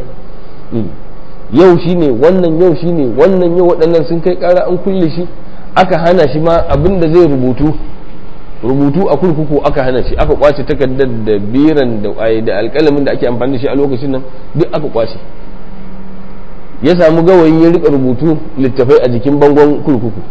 [SPEAKER 1] yau shine wannan yau shine wannan yau waɗannan sun kai ƙara an kulle shi aka hana shi ma abin da zai rubutu rubutu a kurkuku aka hana shi aka kwace takardar da biran da da alƙalamin da ake amfani da shi a lokacin nan duk aka kwace ya samu gawayi ya rika rubutu littafai a jikin bangon kurkuku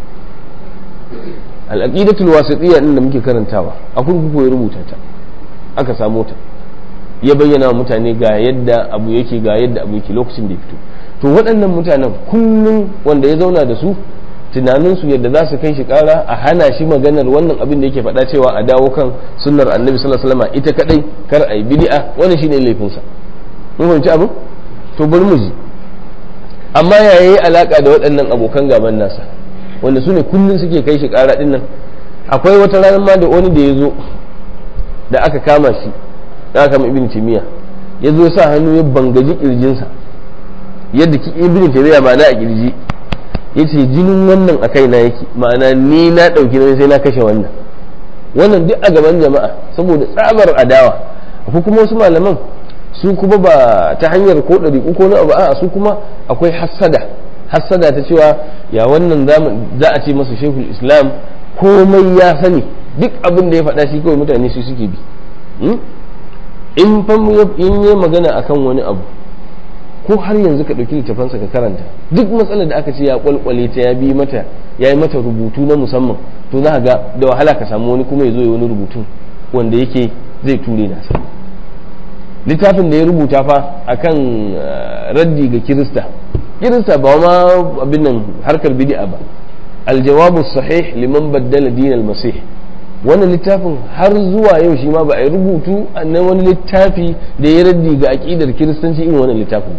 [SPEAKER 1] al'aqidatul wasitiyya din da muke karantawa a kurkuku ya rubuta ta aka samu ta ya bayyana wa mutane ga yadda abu yake ga yadda abu yake lokacin da ya fito to waɗannan mutanen kullum wanda ya zauna da su tunaninsu yadda za su kai shi kara a hana shi maganar wannan abin da yake faɗa cewa a dawo kan sunnar annabi sallallahu alaihi wasallam ita kadai kar a yi bid'a wannan shine laifinsa mun fahimci abin to bari mu ji amma ya yi alaka da waɗannan abokan gaban nasa wanda su ne kullum suke kai shi kara din nan akwai wata ranar ma da wani da ya zo da aka kama shi da aka kama ibn timiya ya zo ya sa hannu ya bangaji kirjinsa yadda ibn timiya ma na a kirji ya ce jinin wannan a kaina yake ma'ana ni na ɗauki nauyi sai na kashe wannan wannan duk a gaban jama'a saboda tsabar adawa akwai kuma wasu malaman su kuma ba ta hanyar ko ɗari ko na abu a su kuma akwai hassada hassada ta cewa ya wannan za a ce masa shekul islam komai ya sani duk abin da ya faɗa shi kawai mutane su suke bi in in yi magana akan wani abu ko har yanzu ka ɗauki littafansa ka karanta duk matsalar da aka ce ya kwalkwale ta ya bi mata ya yi mata rubutu na musamman to za ga da wahala ka samu wani kuma ya zo ya wani rubutu wanda yake zai ture nasa littafin da ya rubuta fa akan raddi ga kirista kirista ba ma abin nan harkar bid'a ba aljawabu sahih liman baddala din almasih wannan littafin har zuwa yau shi ma ba a yi rubutu na wani littafi da ya raddi ga aƙidar kiristanci irin wannan littafin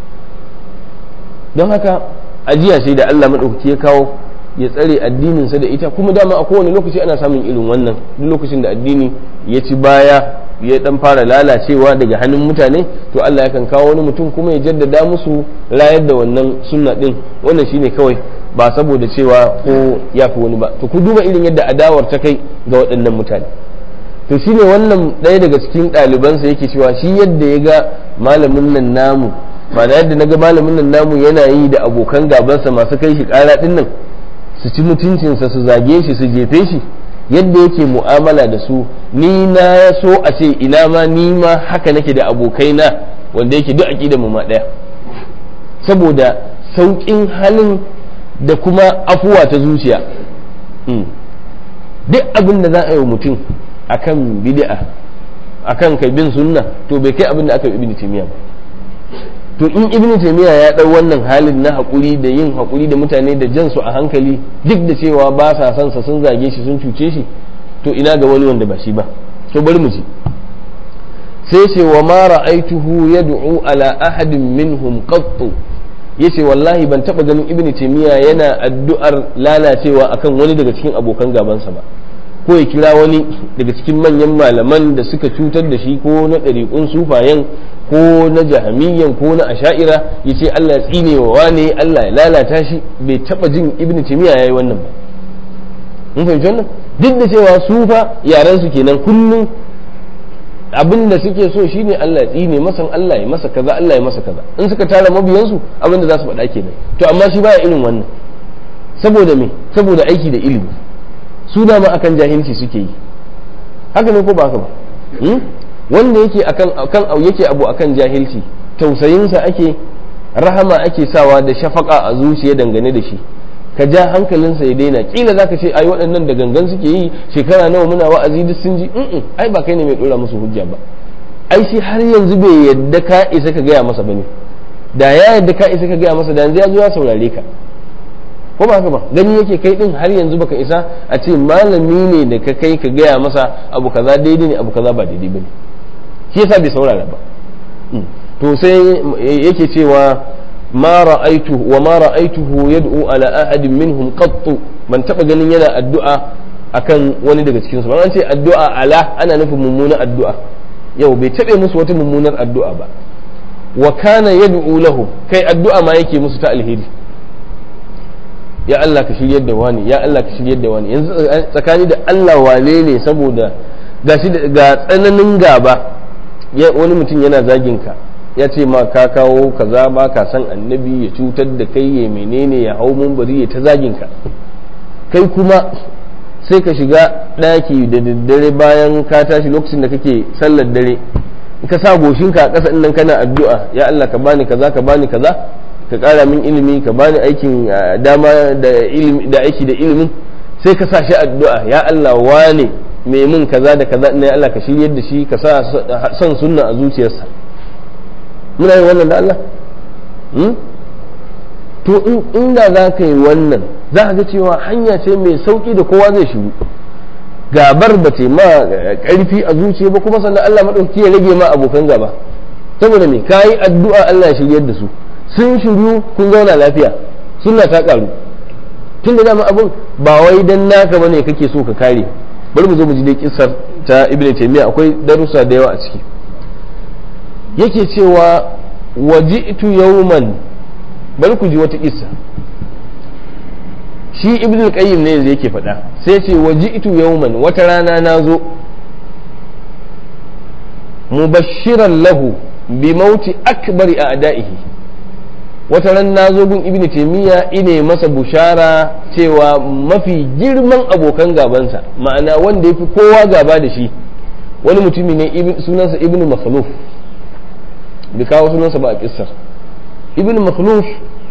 [SPEAKER 1] don haka ajiya sai da Allah maɗaukaki ya kawo ya tsare addininsa da ita kuma dama a kowane lokaci ana samun irin wannan duk lokacin da addini ya ci baya ya dan fara lalacewa daga hannun mutane to Allah yakan kawo wani mutum kuma ya jaddada musu rayar da wannan sunna din wannan shine kawai ba saboda cewa ko ya fi wani ba to ku duba irin yadda adawar ta kai ga waɗannan mutane to shine wannan ɗaya daga cikin ɗalibansa yake cewa shi yadda ya ga malamin nan namu ma'ana yadda na ga malamin nan namu yana yi da abokan gabansa masu kai shi ƙara ɗin nan su ci mutuncinsa su zage shi su jefe shi yadda yake mu'amala da su ni na so a ce ina ma ni ma haka nake da abokaina wanda yake duk aƙida mu ma ɗaya saboda sauƙin halin da kuma afuwa ta zuciya duk abin da za a yi mutum akan bid'a akan kai bin sunna to bai kai abin da aka yi ibn taymiya ba to in ibn taymiya ya dau wannan halin na hakuri da yin hakuri da mutane da jan su a hankali duk da cewa ba sa son sa sun zage shi sun cuce shi to ina ga wani wanda ba shi ba to bari mu ji sai ce wa ma ra'aituhu yad'u ala ahadin minhum qattu yace wallahi ban taba ganin ibn taymiya yana addu'ar lalacewa akan wani daga cikin abokan gabansa ba ko ya kira wani daga cikin manyan malaman da suka cutar da shi ko na ɗariƙun sufayen ko na jahamiyyan ko na asha'ira ya ce Allah ya tsine wa wane Allah ya lalata shi bai taba jin ibn taymiya yayi wannan ba mun fahimci wannan duk da cewa sufa yaran su kenan kullum abin da suke so shine Allah ya tsine masa Allah ya masa kaza Allah ya masa kaza in suka tara mabiyansu abin da za su faɗa kenan to amma shi baya irin wannan saboda me saboda aiki da ilimi su dama akan jahilci suke yi haka ne ko ba haka ba wanda yake akan akan yake abu akan jahilci tausayinsa ake rahama ake sawa da shafaka a zuciya dangane da shi ka ja hankalinsa ya daina kila zaka ce ai waɗannan da gangan suke yi shekara nawa muna wa'azi duk sun ji in ai ba kai ne mai dora musu hujja ba ai shi har yanzu bai yadda ka isa ka gaya masa bane da ya yadda ka isa ka gaya masa da yanzu ya zo ya saurare ka ko ba haka ba gani yake kai din har yanzu baka isa a ce malami ne da ka kai ka gaya masa abu kaza daidai ne abu kaza ba daidai bane shi yasa bai saurara ba to sai yake cewa ma ra'aitu wa ma ra'aituhu yad'u ala ahadin minhum qattu ban taba ganin yana addu'a akan wani daga cikin su ba an ce addu'a ala ana nufin mummunar addu'a yau bai tabe musu wata mummunar addu'a ba wa kana yad'u lahu kai addu'a ma yake musu ta alheri ya Allah ka shiryar da wani ya Allah ka shiryar da wani yanzu tsakani da Allah wane ne saboda gashi ga tsananin gaba wani mutum yana zagin ka ya ce ma ka kawo kaza ba ka san annabi ya cutar da kai ya menene ya hau bari ya ta zagin ka kai kuma sai ka shiga ɗaki da daddare bayan ka tashi lokacin da kake sallar dare ka sa goshinka a ƙasa nan kana addu'a ya Allah ka bani kaza ka bani kaza ka ƙara min ilimi ka bani aikin dama da ilimi da aiki da ilimin sai ka sa shi addu'a ya Allah wane mai min kaza da kaza ne Allah ka shiryar da shi ka sa son sunna a zuciyarsa muna yin wannan da Allah to inda za ka yi wannan za ka ga cewa hanya ce mai sauki da kowa zai shiru gabar ba ce ma karfi a zuciya ba kuma sannan Allah maɗauki ya rage ma abokan gaba saboda me ka yi addu'a Allah ya shiryar da su sun shiru kun zauna lafiya sunna ta karu tun da dama abin ba wai dan naka bane kake so ka kare bari mu zo mu ji dai kissar ta ibn taymiya akwai darussa da yawa a ciki yake cewa waji'tu yawman bari ku ji wata kissa shi ibn qayyim ne yake faɗa sai ce waji'tu yawman wata rana na zo mubashiran lahu bi mauti akbari a ada'ihi wata ran na zo gun ibn taymiya ine masa bushara cewa mafi girman abokan gabansa ma'ana wanda ya fi kowa gaba da shi wani mutumi ne sunansa ibn makhluf bai kawo sunansa ba a kissar ibn makhluf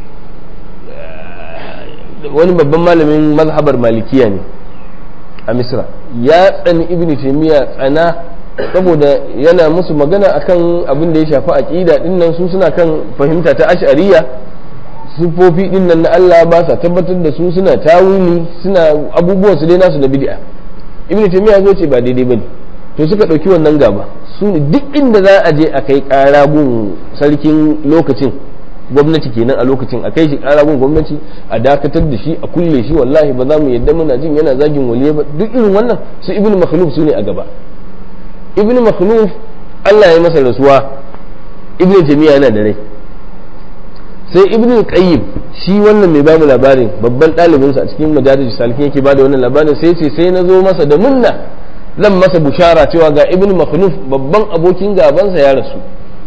[SPEAKER 1] wani babban malamin mazhabar malikiya ne a misra ya tsani ibn taimiyya tsana saboda yana musu magana akan abin da ya shafi aqida dinnan su suna kan fahimta ta ash'ariya sifofi dinnan na Allah ba sa tabbatar da su suna tawili suna abubuwan su dai nasu na bid'a ibn taimiyya zo ce ba daidai bane to suka dauki wannan gaba su ne duk inda za a je a kai kara gun sarkin lokacin gwamnati kenan a lokacin a kai shi kara gun gwamnati a dakatar da shi a kulle shi wallahi ba za mu yadda muna jin yana zagin waliya ba duk irin wannan su ibn makhluf su ne a gaba ibn makhluf Allah ya masa rasuwa ibn jami'a yana da rai sai ibn qayyim shi wannan mai bamu labarin babban ɗalibinsa a cikin majalisa salikin yake bada wannan labarin sai ce sai na zo masa da munna zan masa bushara cewa ga ibn makhluf babban abokin gabansa ya rasu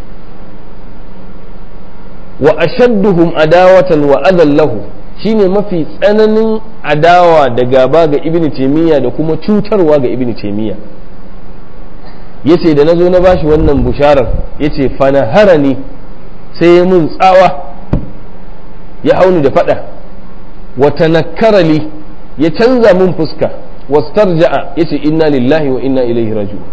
[SPEAKER 1] wa ashadduhum adawatan wa adallahu shine mafi tsananin adawa da gaba ga ibn taymiya da kuma cutarwa ga ibn taymiya yace da nazo na bashi wannan busharar yace fanaharani sai ya mun tsawa ya hauni da fada wa tanakkarali ya canza mun fuska wastarja'a yace inna lillahi wa inna ilaihi raji'un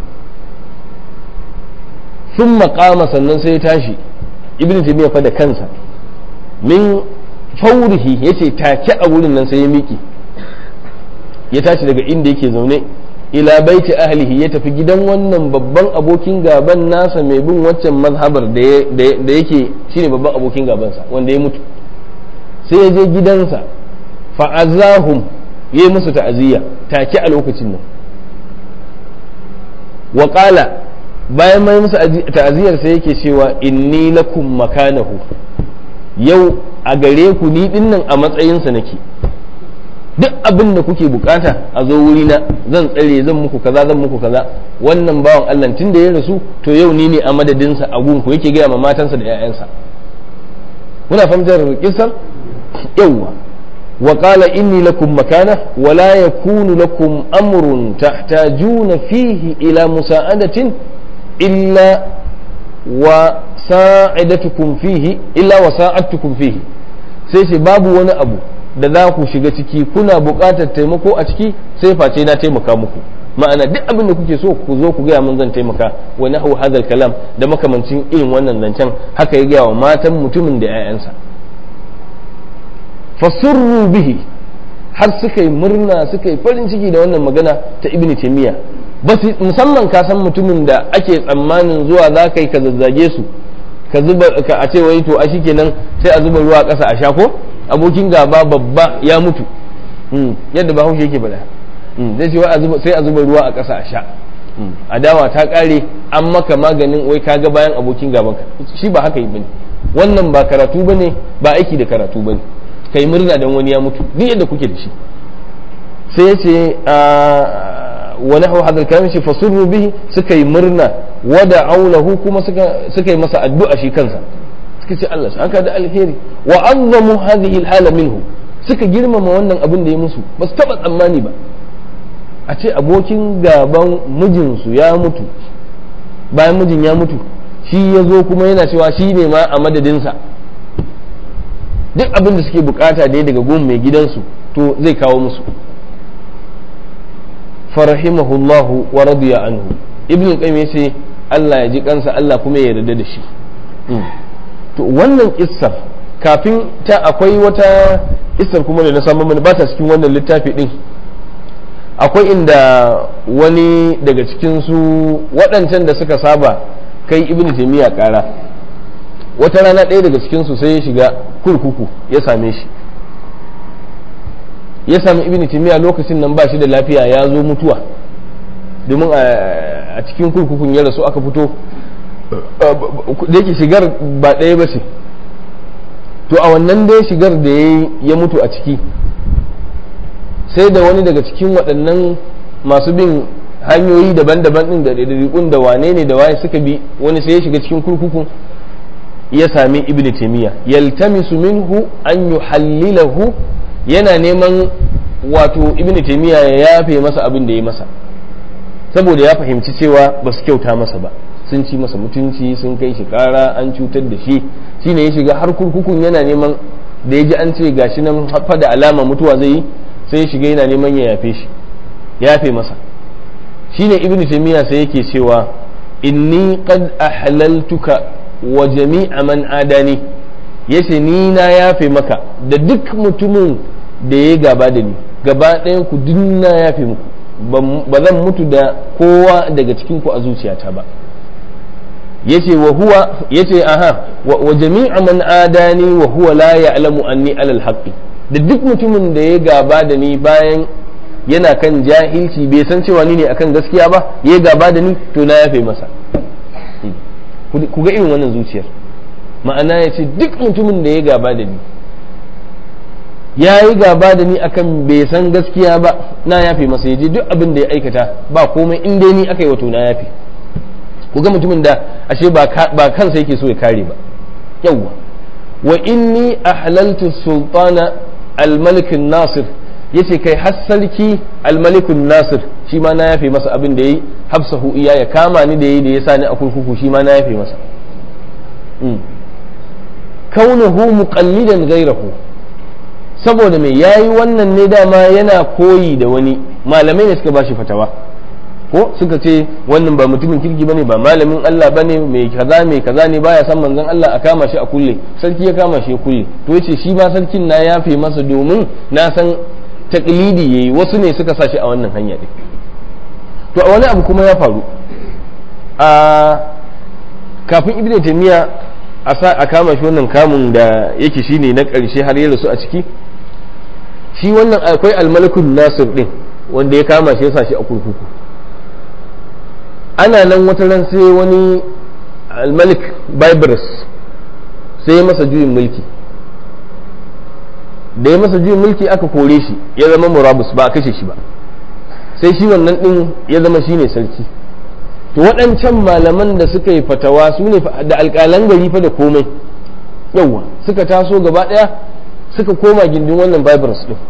[SPEAKER 1] thumma qama sannan sai ya tashi ibn taymiya fa da kansa min faurihi yace take a wurin nan sai ya miki ya tashi daga inda yake zaune ila baiti ahlihi ya tafi gidan wannan babban abokin gaban nasa mai bin waccan mazhabar da yake shine babban abokin gabansa wanda ya mutu sai ya je gidansa fa'azahum ya yi musu ta'aziyya take a lokacin nan wa bayan mai musu ta'aziyar sai yake cewa inni lakum makanahu yau a gare ku ni dinnan a matsayinsa nake duk abin da kuke bukata a zo wurina zan tsare zan muku kaza zan muku kaza wannan bawan Allah tun da ya rasu to yau ni ne a madadinsa a gunku yake gaya ma matansa da 'ya'yansa kuna fahimtar kisan yawwa wa qala inni lakum makana wa la yakunu lakum amrun tahtajuna fihi ila musa'adatin illa wa sa'idatukum fihi illa wa sa'adtukum fihi sai ce babu wani abu da za ku shiga ciki kuna buƙatar taimako a ciki sai face na taimaka muku ma'ana duk abin da kuke so ku zo ku gaya mun zan taimaka wa nahu hadal kalam da makamancin irin wannan zancen haka ya gaya wa matan mutumin da 'ya'yansa fasurru bihi har suka yi murna suka yi farin ciki da wannan magana ta ibni taymiya musamman ka san mutumin da ake tsammanin zuwa za ka yi ka zazzage su ka zuba ka a ce wai to a shikenan sai a zuba ruwa ƙasa a sha ko abokin gaba babba ya mutu yadda ba haushe yake bada zai ce sai a zuba ruwa a ƙasa a sha adawa ta ƙare an maka maganin wai ka ga bayan abokin gaban ka shi ba haka yi bane wannan ba karatu bane ba aiki da karatu bane kai murna dan wani ya mutu duk yadda kuke da shi sai ya ce wani hau hadar kayan shi fasurru bihi suka yi murna wada aulahu kuma suka yi masa addu'a shi kansa suka ce Allah aka da alheri wa azzamu hadhihi alhala minhu suka girmama wannan abin da ya musu ba su taba tsammani ba a ce abokin gaban mijinsu ya mutu bayan mijin ya mutu shi ya zo kuma yana cewa shi ne ma a madadinsa duk abin da suke bukata dai daga gun mai gidansu to zai kawo musu farahimahullahu wa radiya anhu ibn qayyim yace Allah ya ji kansa Allah kuma ya yarda da shi to wannan kissar kafin ta akwai wata kissar kuma da na samu mana ba ta cikin wannan littafi din akwai inda wani daga cikin su waɗancan da suka saba kai ibn taymiya ƙara wata rana ɗaya daga cikin su sai ya shiga kurkuku ya same shi ya sami ibn taymiya lokacin nan ba shi da lafiya ya zo mutuwa domin a cikin kurkukun ya rasu aka fito da yake shigar ba ɗaya ba ce to a wannan dai shigar da ya mutu a ciki sai da wani daga cikin waɗannan masu bin hanyoyi daban-daban ɗin da ɗaiɗaiɗikun da wane ne da waye suka bi wani sai ya shiga cikin kurkukun ya sami ibn taymiya yaltamisu minhu an yuhallilahu yana neman wato ibn taymiya ya yafe masa abin da ya masa saboda ya fahimci cewa ba su kyauta masa ba sun ci masa mutunci sun kai shi kara an cutar da shi shine ya shiga har kurkukun yana neman da ya ji an ce gashi nan fa da alama mutuwa zai yi sai ya shiga yana neman ya yafe shi ya yafe masa shine ibnu taymiya sai yake cewa inni qad ahlaltuka wa jami'a man adani yace ni na yafe maka da duk mutumin da ya gaba da ni gaba ɗayan ku duk na yafe muku ba zan mutu da kowa daga cikin ku a zuciyata ba yace wa huwa yace aha wa jami'a man adani wa huwa la ya'lamu anni alal haqqi da duk mutumin da ya gaba da ni bayan yana kan jahilci bai san cewa ni ne akan gaskiya ba ya gaba da ni to na yafe masa ku ga irin wannan zuciyar ma'ana ya ce duk mutumin da ya gaba da ni ya yi gaba da ni akan bai san gaskiya ba na yafe masa ya je duk abin da ya aikata ba komai in dai ni aka yi wato na yafe ku ga mutumin da ashe ba kansa yake so ya kare ba yawwa wa inni ahlaltu sultana al-malik nasir yace kai har sarki al-malikun nasir shi ma na yafe masa abin da yayi hafsahu iya ya kama ni da yayi da ya sani a kurkuku shi ma na yafe masa kaunuhu muqallidan ghayrahu saboda mai yayi wannan ne dama yana koyi da wani malamai ne suka bashi fatawa ko suka ce wannan ba mutumin kirki bane ba malamin Allah bane mai kaza mai kaza ne baya san manzon Allah a kama shi a kulle sarki ya kama shi ya kulle to yace shi ma sarkin na yafe masa domin na san taklidi yayi wasu ne suka sa shi a wannan hanya din to a wani abu kuma ya faru a kafin ibnu taymiya a kama shi wannan kamun da yake shine na ƙarshe har ya rasu a ciki shi wannan akwai almalikun nasir din wanda ya kama shi ya sa shi a kurkuku ana nan wata ran sai wani almalik bibrus sai ya masa juyin mulki da ya masa juyin mulki aka kore shi ya zama murabus ba a kashe shi ba sai shi wannan din ya zama shine sarki to waɗancan malaman da suka yi fatawa su ne da alƙalan gari fa da komai yauwa suka taso gaba ɗaya suka koma gindin wannan bibrus din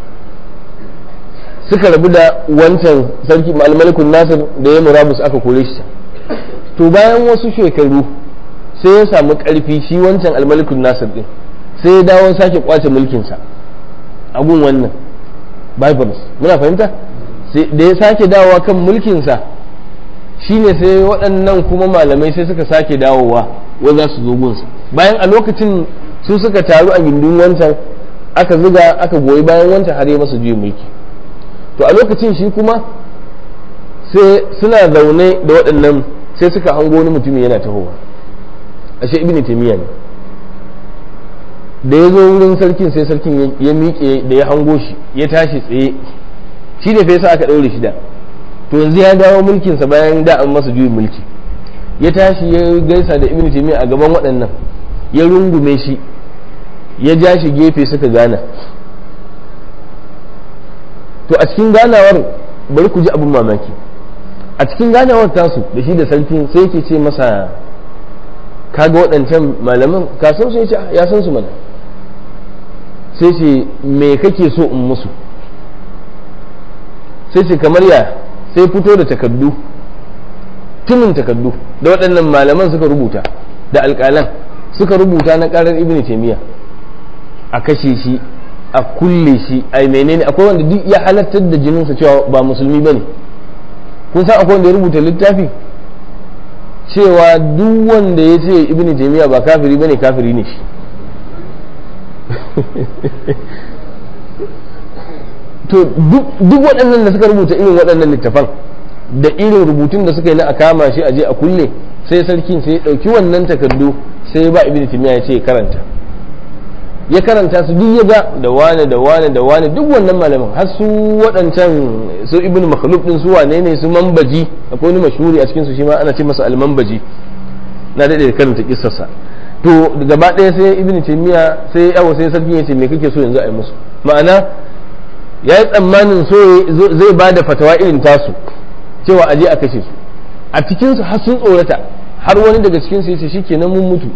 [SPEAKER 1] suka rabu da wancan sarki almalikun nasir da ya murabus aka kore shi to bayan wasu shekaru sai ya samu ƙarfi shi wancan almalikun nasir din sai ya dawo sake kwace mulkinsa a gun wannan bibrus muna fahimta da ya sake dawowa kan mulkinsa shine sai waɗannan kuma malamai sai suka sake dawowa wanda su zo gunsa bayan a lokacin su suka taru a gindin wancan aka zuga aka goyi bayan wancan har ya masa juyin mulki to a lokacin shi kuma sai suna zaune da waɗannan sai suka hango wani mutumi yana tahowa ashe ibn taymiya ne da ya zo wurin sarkin sai sarkin ya miƙe da ya hango shi ya tashi tsaye shi ne fa yasa aka ɗaure shi da to yanzu ya dawo mulkinsa bayan da an masa juyin mulki ya tashi ya gaisa da ibn taymiya a gaban waɗannan ya rungume shi ya ja shi gefe suka gana to a cikin ganawar bari ku ji abin mamaki a cikin ganawar tasu da shi da sarkin sai yake ce masa kaga waɗancan malaman ka san su ya san su mana sai ce me kake so in musu sai ce kamar ya sai fito da takardu tunin takardu da waɗannan malaman suka rubuta da alƙalan suka rubuta na ƙarar ibn taimiyya a kashe shi a kulle shi a menene akwai wanda duk ya halartar da jininsa cewa ba musulmi bane kun san akwai wanda ya rubuta littafi cewa duk wanda ya ce ibn taimiyya ba kafiri bane kafiri ne shi to duk waɗannan da suka rubuta irin waɗannan littafan da irin rubutun da suka yi na a kama shi a je a kulle sai sarkin sai ya ɗauki wannan takardu sai ya ba ibn timiya ya ce ya karanta ya karanta su duk ya ga da wane da wane da wane duk wannan malaman har su waɗancan su ibn makhluf din su wane ne su mambaji akwai wani mashhuri a cikin su shi ma ana ce masa al-mambaji na daɗe da karanta kissarsa to gaba ɗaya sai ibn timiya sai yawo sai sarkin ya ce me kake so yanzu a yi musu ma'ana ya yi tsammanin so zai ba da fatawa irin tasu cewa aje a kashe su a cikinsu har sun tsorata har wani daga cikinsu ya ce shi kenan mun mutu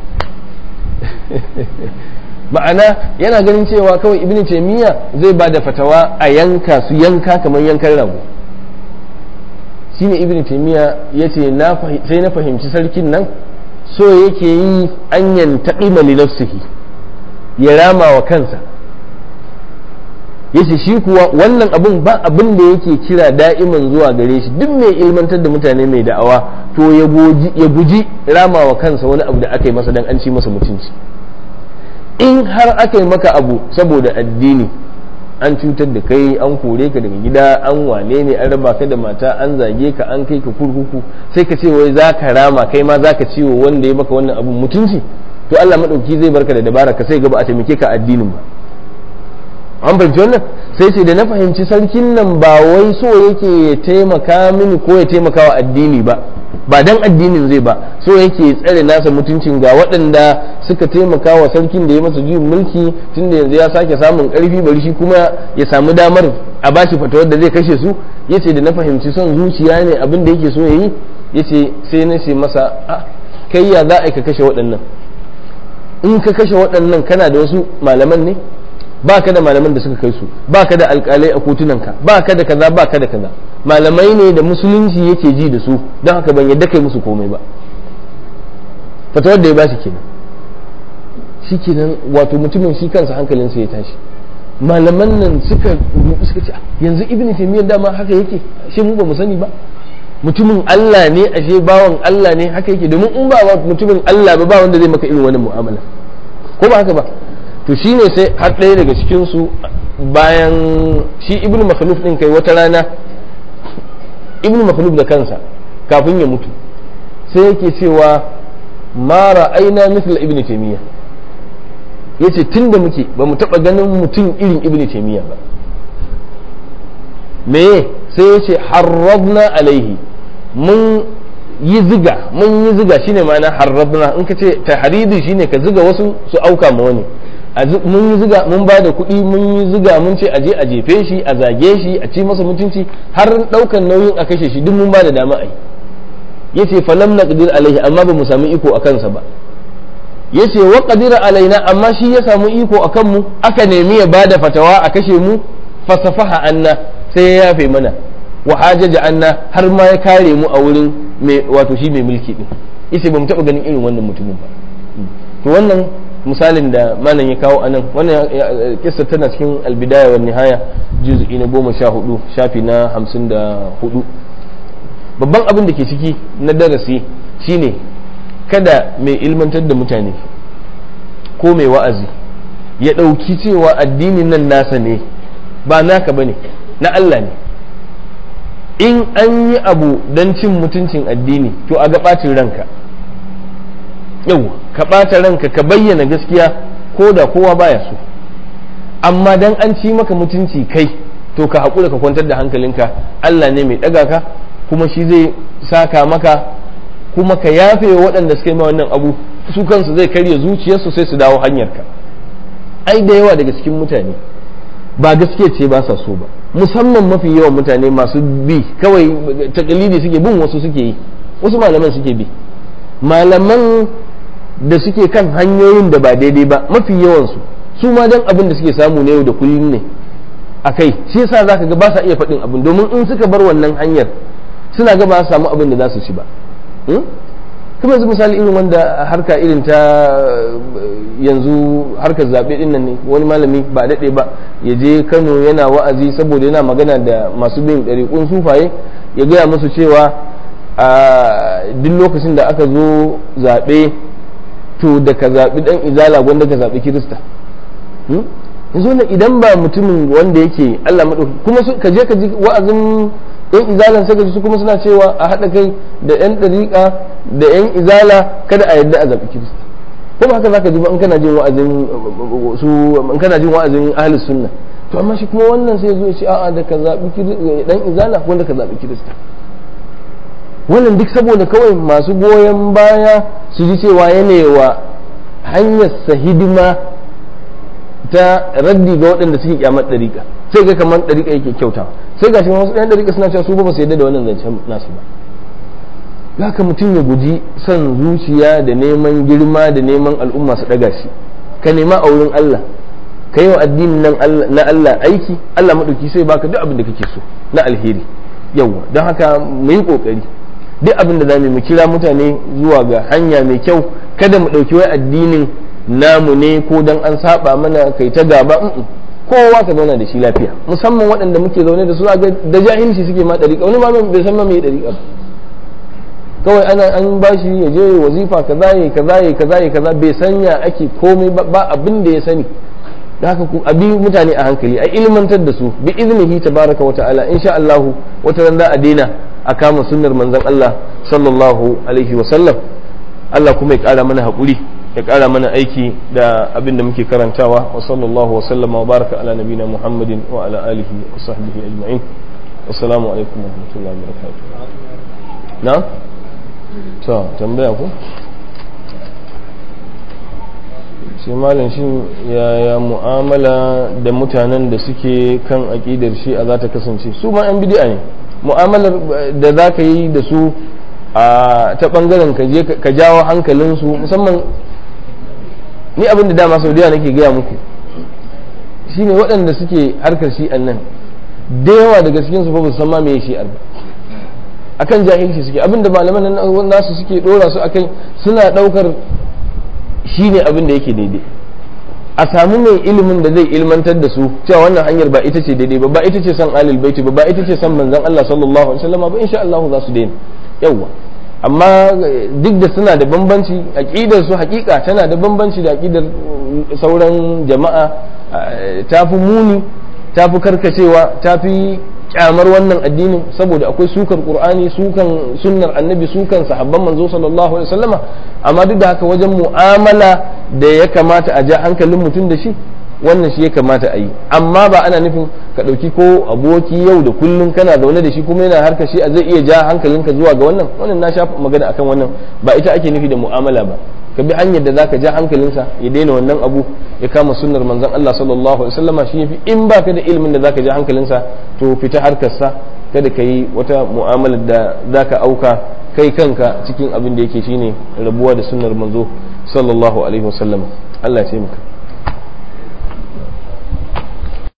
[SPEAKER 1] ma'ana yana ganin cewa kawai ibn taymiya zai ba da fatawa a yanka su yanka kamar yankan rago shine ibn taymiya yace sai na fahimci sarkin nan so yake yi an yantaqima li nafsihi ya rama wa kansa yace shi kuwa wannan abun ba abin da yake kira da'iman zuwa gare shi duk mai ilmantar da mutane mai da'awa to ya guji rama wa kansa wani abu da aka yi masa dan an ci masa mutunci in har aka yi maka abu saboda addini an cutar da kai an kore ka daga gida an wane ne an raba ka da mata an zage ka an kai ka kurkuku sai ka ce wai za ka rama kai ma za ka ciwo wanda ya maka wannan abun mutunci to Allah maɗauki zai barka da dabara ka sai gaba a taimake ka addinin ba an fahimci wannan sai ce da na fahimci sarkin nan ba wai so yake ya taimaka mini ko ya taimaka wa addini ba ba dan addinin zai ba so yake tsare nasa mutuncin ga waɗanda suka taimaka wa sarkin da ya masa juyin mulki tunda yanzu ya sake samun ƙarfi bari shi kuma ya samu damar a bashi fatawar da zai kashe su yace da na fahimci son zuciya ne abin da yake so yayi yace sai na ce masa a kai ya za a ka kashe waɗannan in ka kashe waɗannan kana da wasu malaman ne ba ka da malaman da suka kai su ba ka da alkalai a kotunanka ba ka da kaza ba ka da kaza malamai ne da musulunci yake ji da su don haka ban yadda kai musu komai ba fatawar da ya ba shi kenan shi kenan wato mutumin shi kansa hankalinsa ya tashi malaman nan suka suka ce yanzu ibn taymiyyah dama haka yake shi mu ba mu sani ba mutumin Allah ne ashe bawan Allah ne haka yake domin in ba mutumin Allah ba ba wanda zai maka irin wannan mu'amala ko ba haka ba to shine sai har ɗaya daga cikin su bayan shi ibnu makhluf din kai wata rana ibnu makhluf da kansa kafin ya mutu sai yake cewa ma ra'ayna mithla ibnu taymiya yace tunda muke ba mu taba ganin mutum irin ibnu taymiya ba me sai yace harrabna alaihi mun yi ziga mun yi ziga shine ma'ana harrabna in ka ce tahridi shine ka ziga wasu su auka ma wani mun yi ziga mun ba da kuɗi mun yi ziga mun ce aje a jefe shi a zage shi a ci masa mutunci har ɗaukan nauyin a kashe shi duk mun ba da dama ai yace falam naqdir alaihi amma ba mu samu iko a kansa ba yace wa qadira alaina amma shi ya samu iko akan mu aka nemi ya bada fatawa a kashe mu fasafaha anna sai ya yafe mana wa hajaja anna har ma ya kare mu a wurin mai wato shi mai mulki din yace ba mu taba ganin irin wannan mutumin ba to wannan misalin da malam ya kawo anan wannan kissa tana cikin albidaya wa nihaya juz'i na goma sha hudu shafi na hamsin da hudu babban abin da ke ciki na darasi shine kada mai ilmantar da mutane ko mai wa'azi ya ɗauki cewa addinin nan nasa ne ba naka bane na Allah ne in an yi abu don cin mutuncin addini to a ga ɓacin ranka yau ka ɓata ranka ka bayyana gaskiya ko da kowa baya so amma dan an ci maka mutunci kai to ka haƙura ka kwantar da hankalinka Allah ne mai ɗaga ka kuma shi zai saka maka kuma ka yafe waɗanda suka yi ma wannan abu su kansu zai karya zuciyarsu sai su dawo hanyarka ai da yawa daga cikin mutane ba gaskiya ce ba sa so ba musamman mafi yawan mutane masu bi kawai takalidi suke bin wasu suke yi wasu malaman suke bi malaman da suke kan hanyoyin da ba daidai ba mafi yawansu su ma dan abin da suke samu na yau da kullum ne a kai shi yasa zaka ga ba sa iya faɗin abin domin in suka bar wannan hanyar suna ga ba su samu abin da za su ci ba kuma yanzu misali irin wanda harka irin ta yanzu harkar zaɓe ɗin nan ne wani malami ba daɗe ba ya je kano yana wa'azi saboda yana magana da masu bin ɗariƙun sufaye ya gaya musu cewa a duk lokacin da aka zo zaɓe to da ka zaɓi ɗan izala gwanda ka zaɓi kirista yanzu wannan idan ba mutumin wanda yake allah maɗauki kuma ka je ka ji wa'azin yan izalan sai su kuma suna cewa a haɗa kai da yan ɗariƙa da yan izala kada a yadda a zaɓi kirista kuma haka zaka ji ba in kana jin wa'azin su in kana jin wa'azin ahlus sunna to amma shi kuma wannan sai zo ya ce a'a da ka zaɓi dan izala wanda ka zaɓi kirista wannan duk saboda kawai masu goyon baya su ji cewa yanewa hanyar sa hidima ta raddi ga waɗanda suke kyamar ɗariƙa sai ga kamar ɗariƙa yake kyautawa sai ga shi wasu ɗan ɗariƙa suna cewa su ba su yadda da wannan zancen nasu ba haka mutum ya guji son zuciya da neman girma da neman al'umma su ɗaga shi ka nema a wurin Allah ka yi wa addinin nan na Allah aiki Allah maɗauki sai baka duk abin da kake so na alheri yawa don haka mu yi kokari duk abin da zamu mu kira mutane zuwa ga hanya mai kyau kada mu ɗauki wai addinin namu ne ko dan an saba mana kai ta gaba kowa ka zauna da shi lafiya musamman waɗanda muke zaune da su ga da jahilci suke ma ɗariƙa wani ma bai san ma me ɗariƙa kawai ana an bashi ya je wazifa kaza ya kaza ya kaza ya kaza bai sanya ake komai ba abin da ya sani da haka ku abi mutane a hankali a ilmantar da su bi iznihi tabaraka wa ta'ala insha Allah wata ran za a daina a kama sunnar manzon Allah sallallahu alaihi wa sallam Allah kuma ya kara mana hakuri ya kara mana aiki da abin da muke karantawa wa sallallahu wa sallama wa baraka ala nabina Muhammadin wa ala alihi wa sahbihi ajma'in assalamu alaikum wa rahmatullahi wa barakatuh na to tambaya ku shi malam shi yaya mu'amala da mutanen da suke kan aƙidar shi a za ta kasance su ma 'yan bidi'a ne mu'amalar da za ka yi da su a ta ɓangaren ka jawo hankalinsu musamman ni abin da dama sau da nake gaya muku shine waɗanda suke harkar shi'an nan da yawa daga cikin su ba su san ma me shi'ar ba akan jahilci suke abinda malaman nan nasu suke dora su akai suna daukar shi ne abin da yake daidai a samu mai ilimin da zai ilmantar da su cewa wannan hanyar ba ita ce daidai ba ba ita ce san alil baiti ba ba ita ce san manzon Allah sallallahu alaihi wasallam ba insha Allah za su daina yawa amma duk da suna da bambanci aqidar su hakika tana da bambanci da aqidar sauran jama'a tafi muni tafi karkacewa tafi kyamar wannan addinin saboda akwai sukar qur'ani sukan sunnar annabi sukan sahabban manzo sallallahu alaihi wasallama amma duk da haka wajen mu'amala da ya kamata a ja hankalin mutum da shi wannan shi ya kamata a yi amma ba ana nufin ka ɗauki ko aboki yau da kullum kana zaune da shi kuma yana harkar shi a zai iya ja hankalinka zuwa ga wannan wannan na sha magana akan wannan ba ita ake nufi da mu'amala ba ka bi hanyar da zaka ja hankalinsa ya daina wannan abu ya kama sunnar manzon Allah sallallahu alaihi wasallama shi yafi in baka da ilimin da zaka ja hankalinsa to fita harkar sa kada ka yi wata mu'amala da zaka auka kai kanka cikin abin da yake shine rabuwa da sunnar manzo sallallahu alaihi wasallam Allah ya taimaka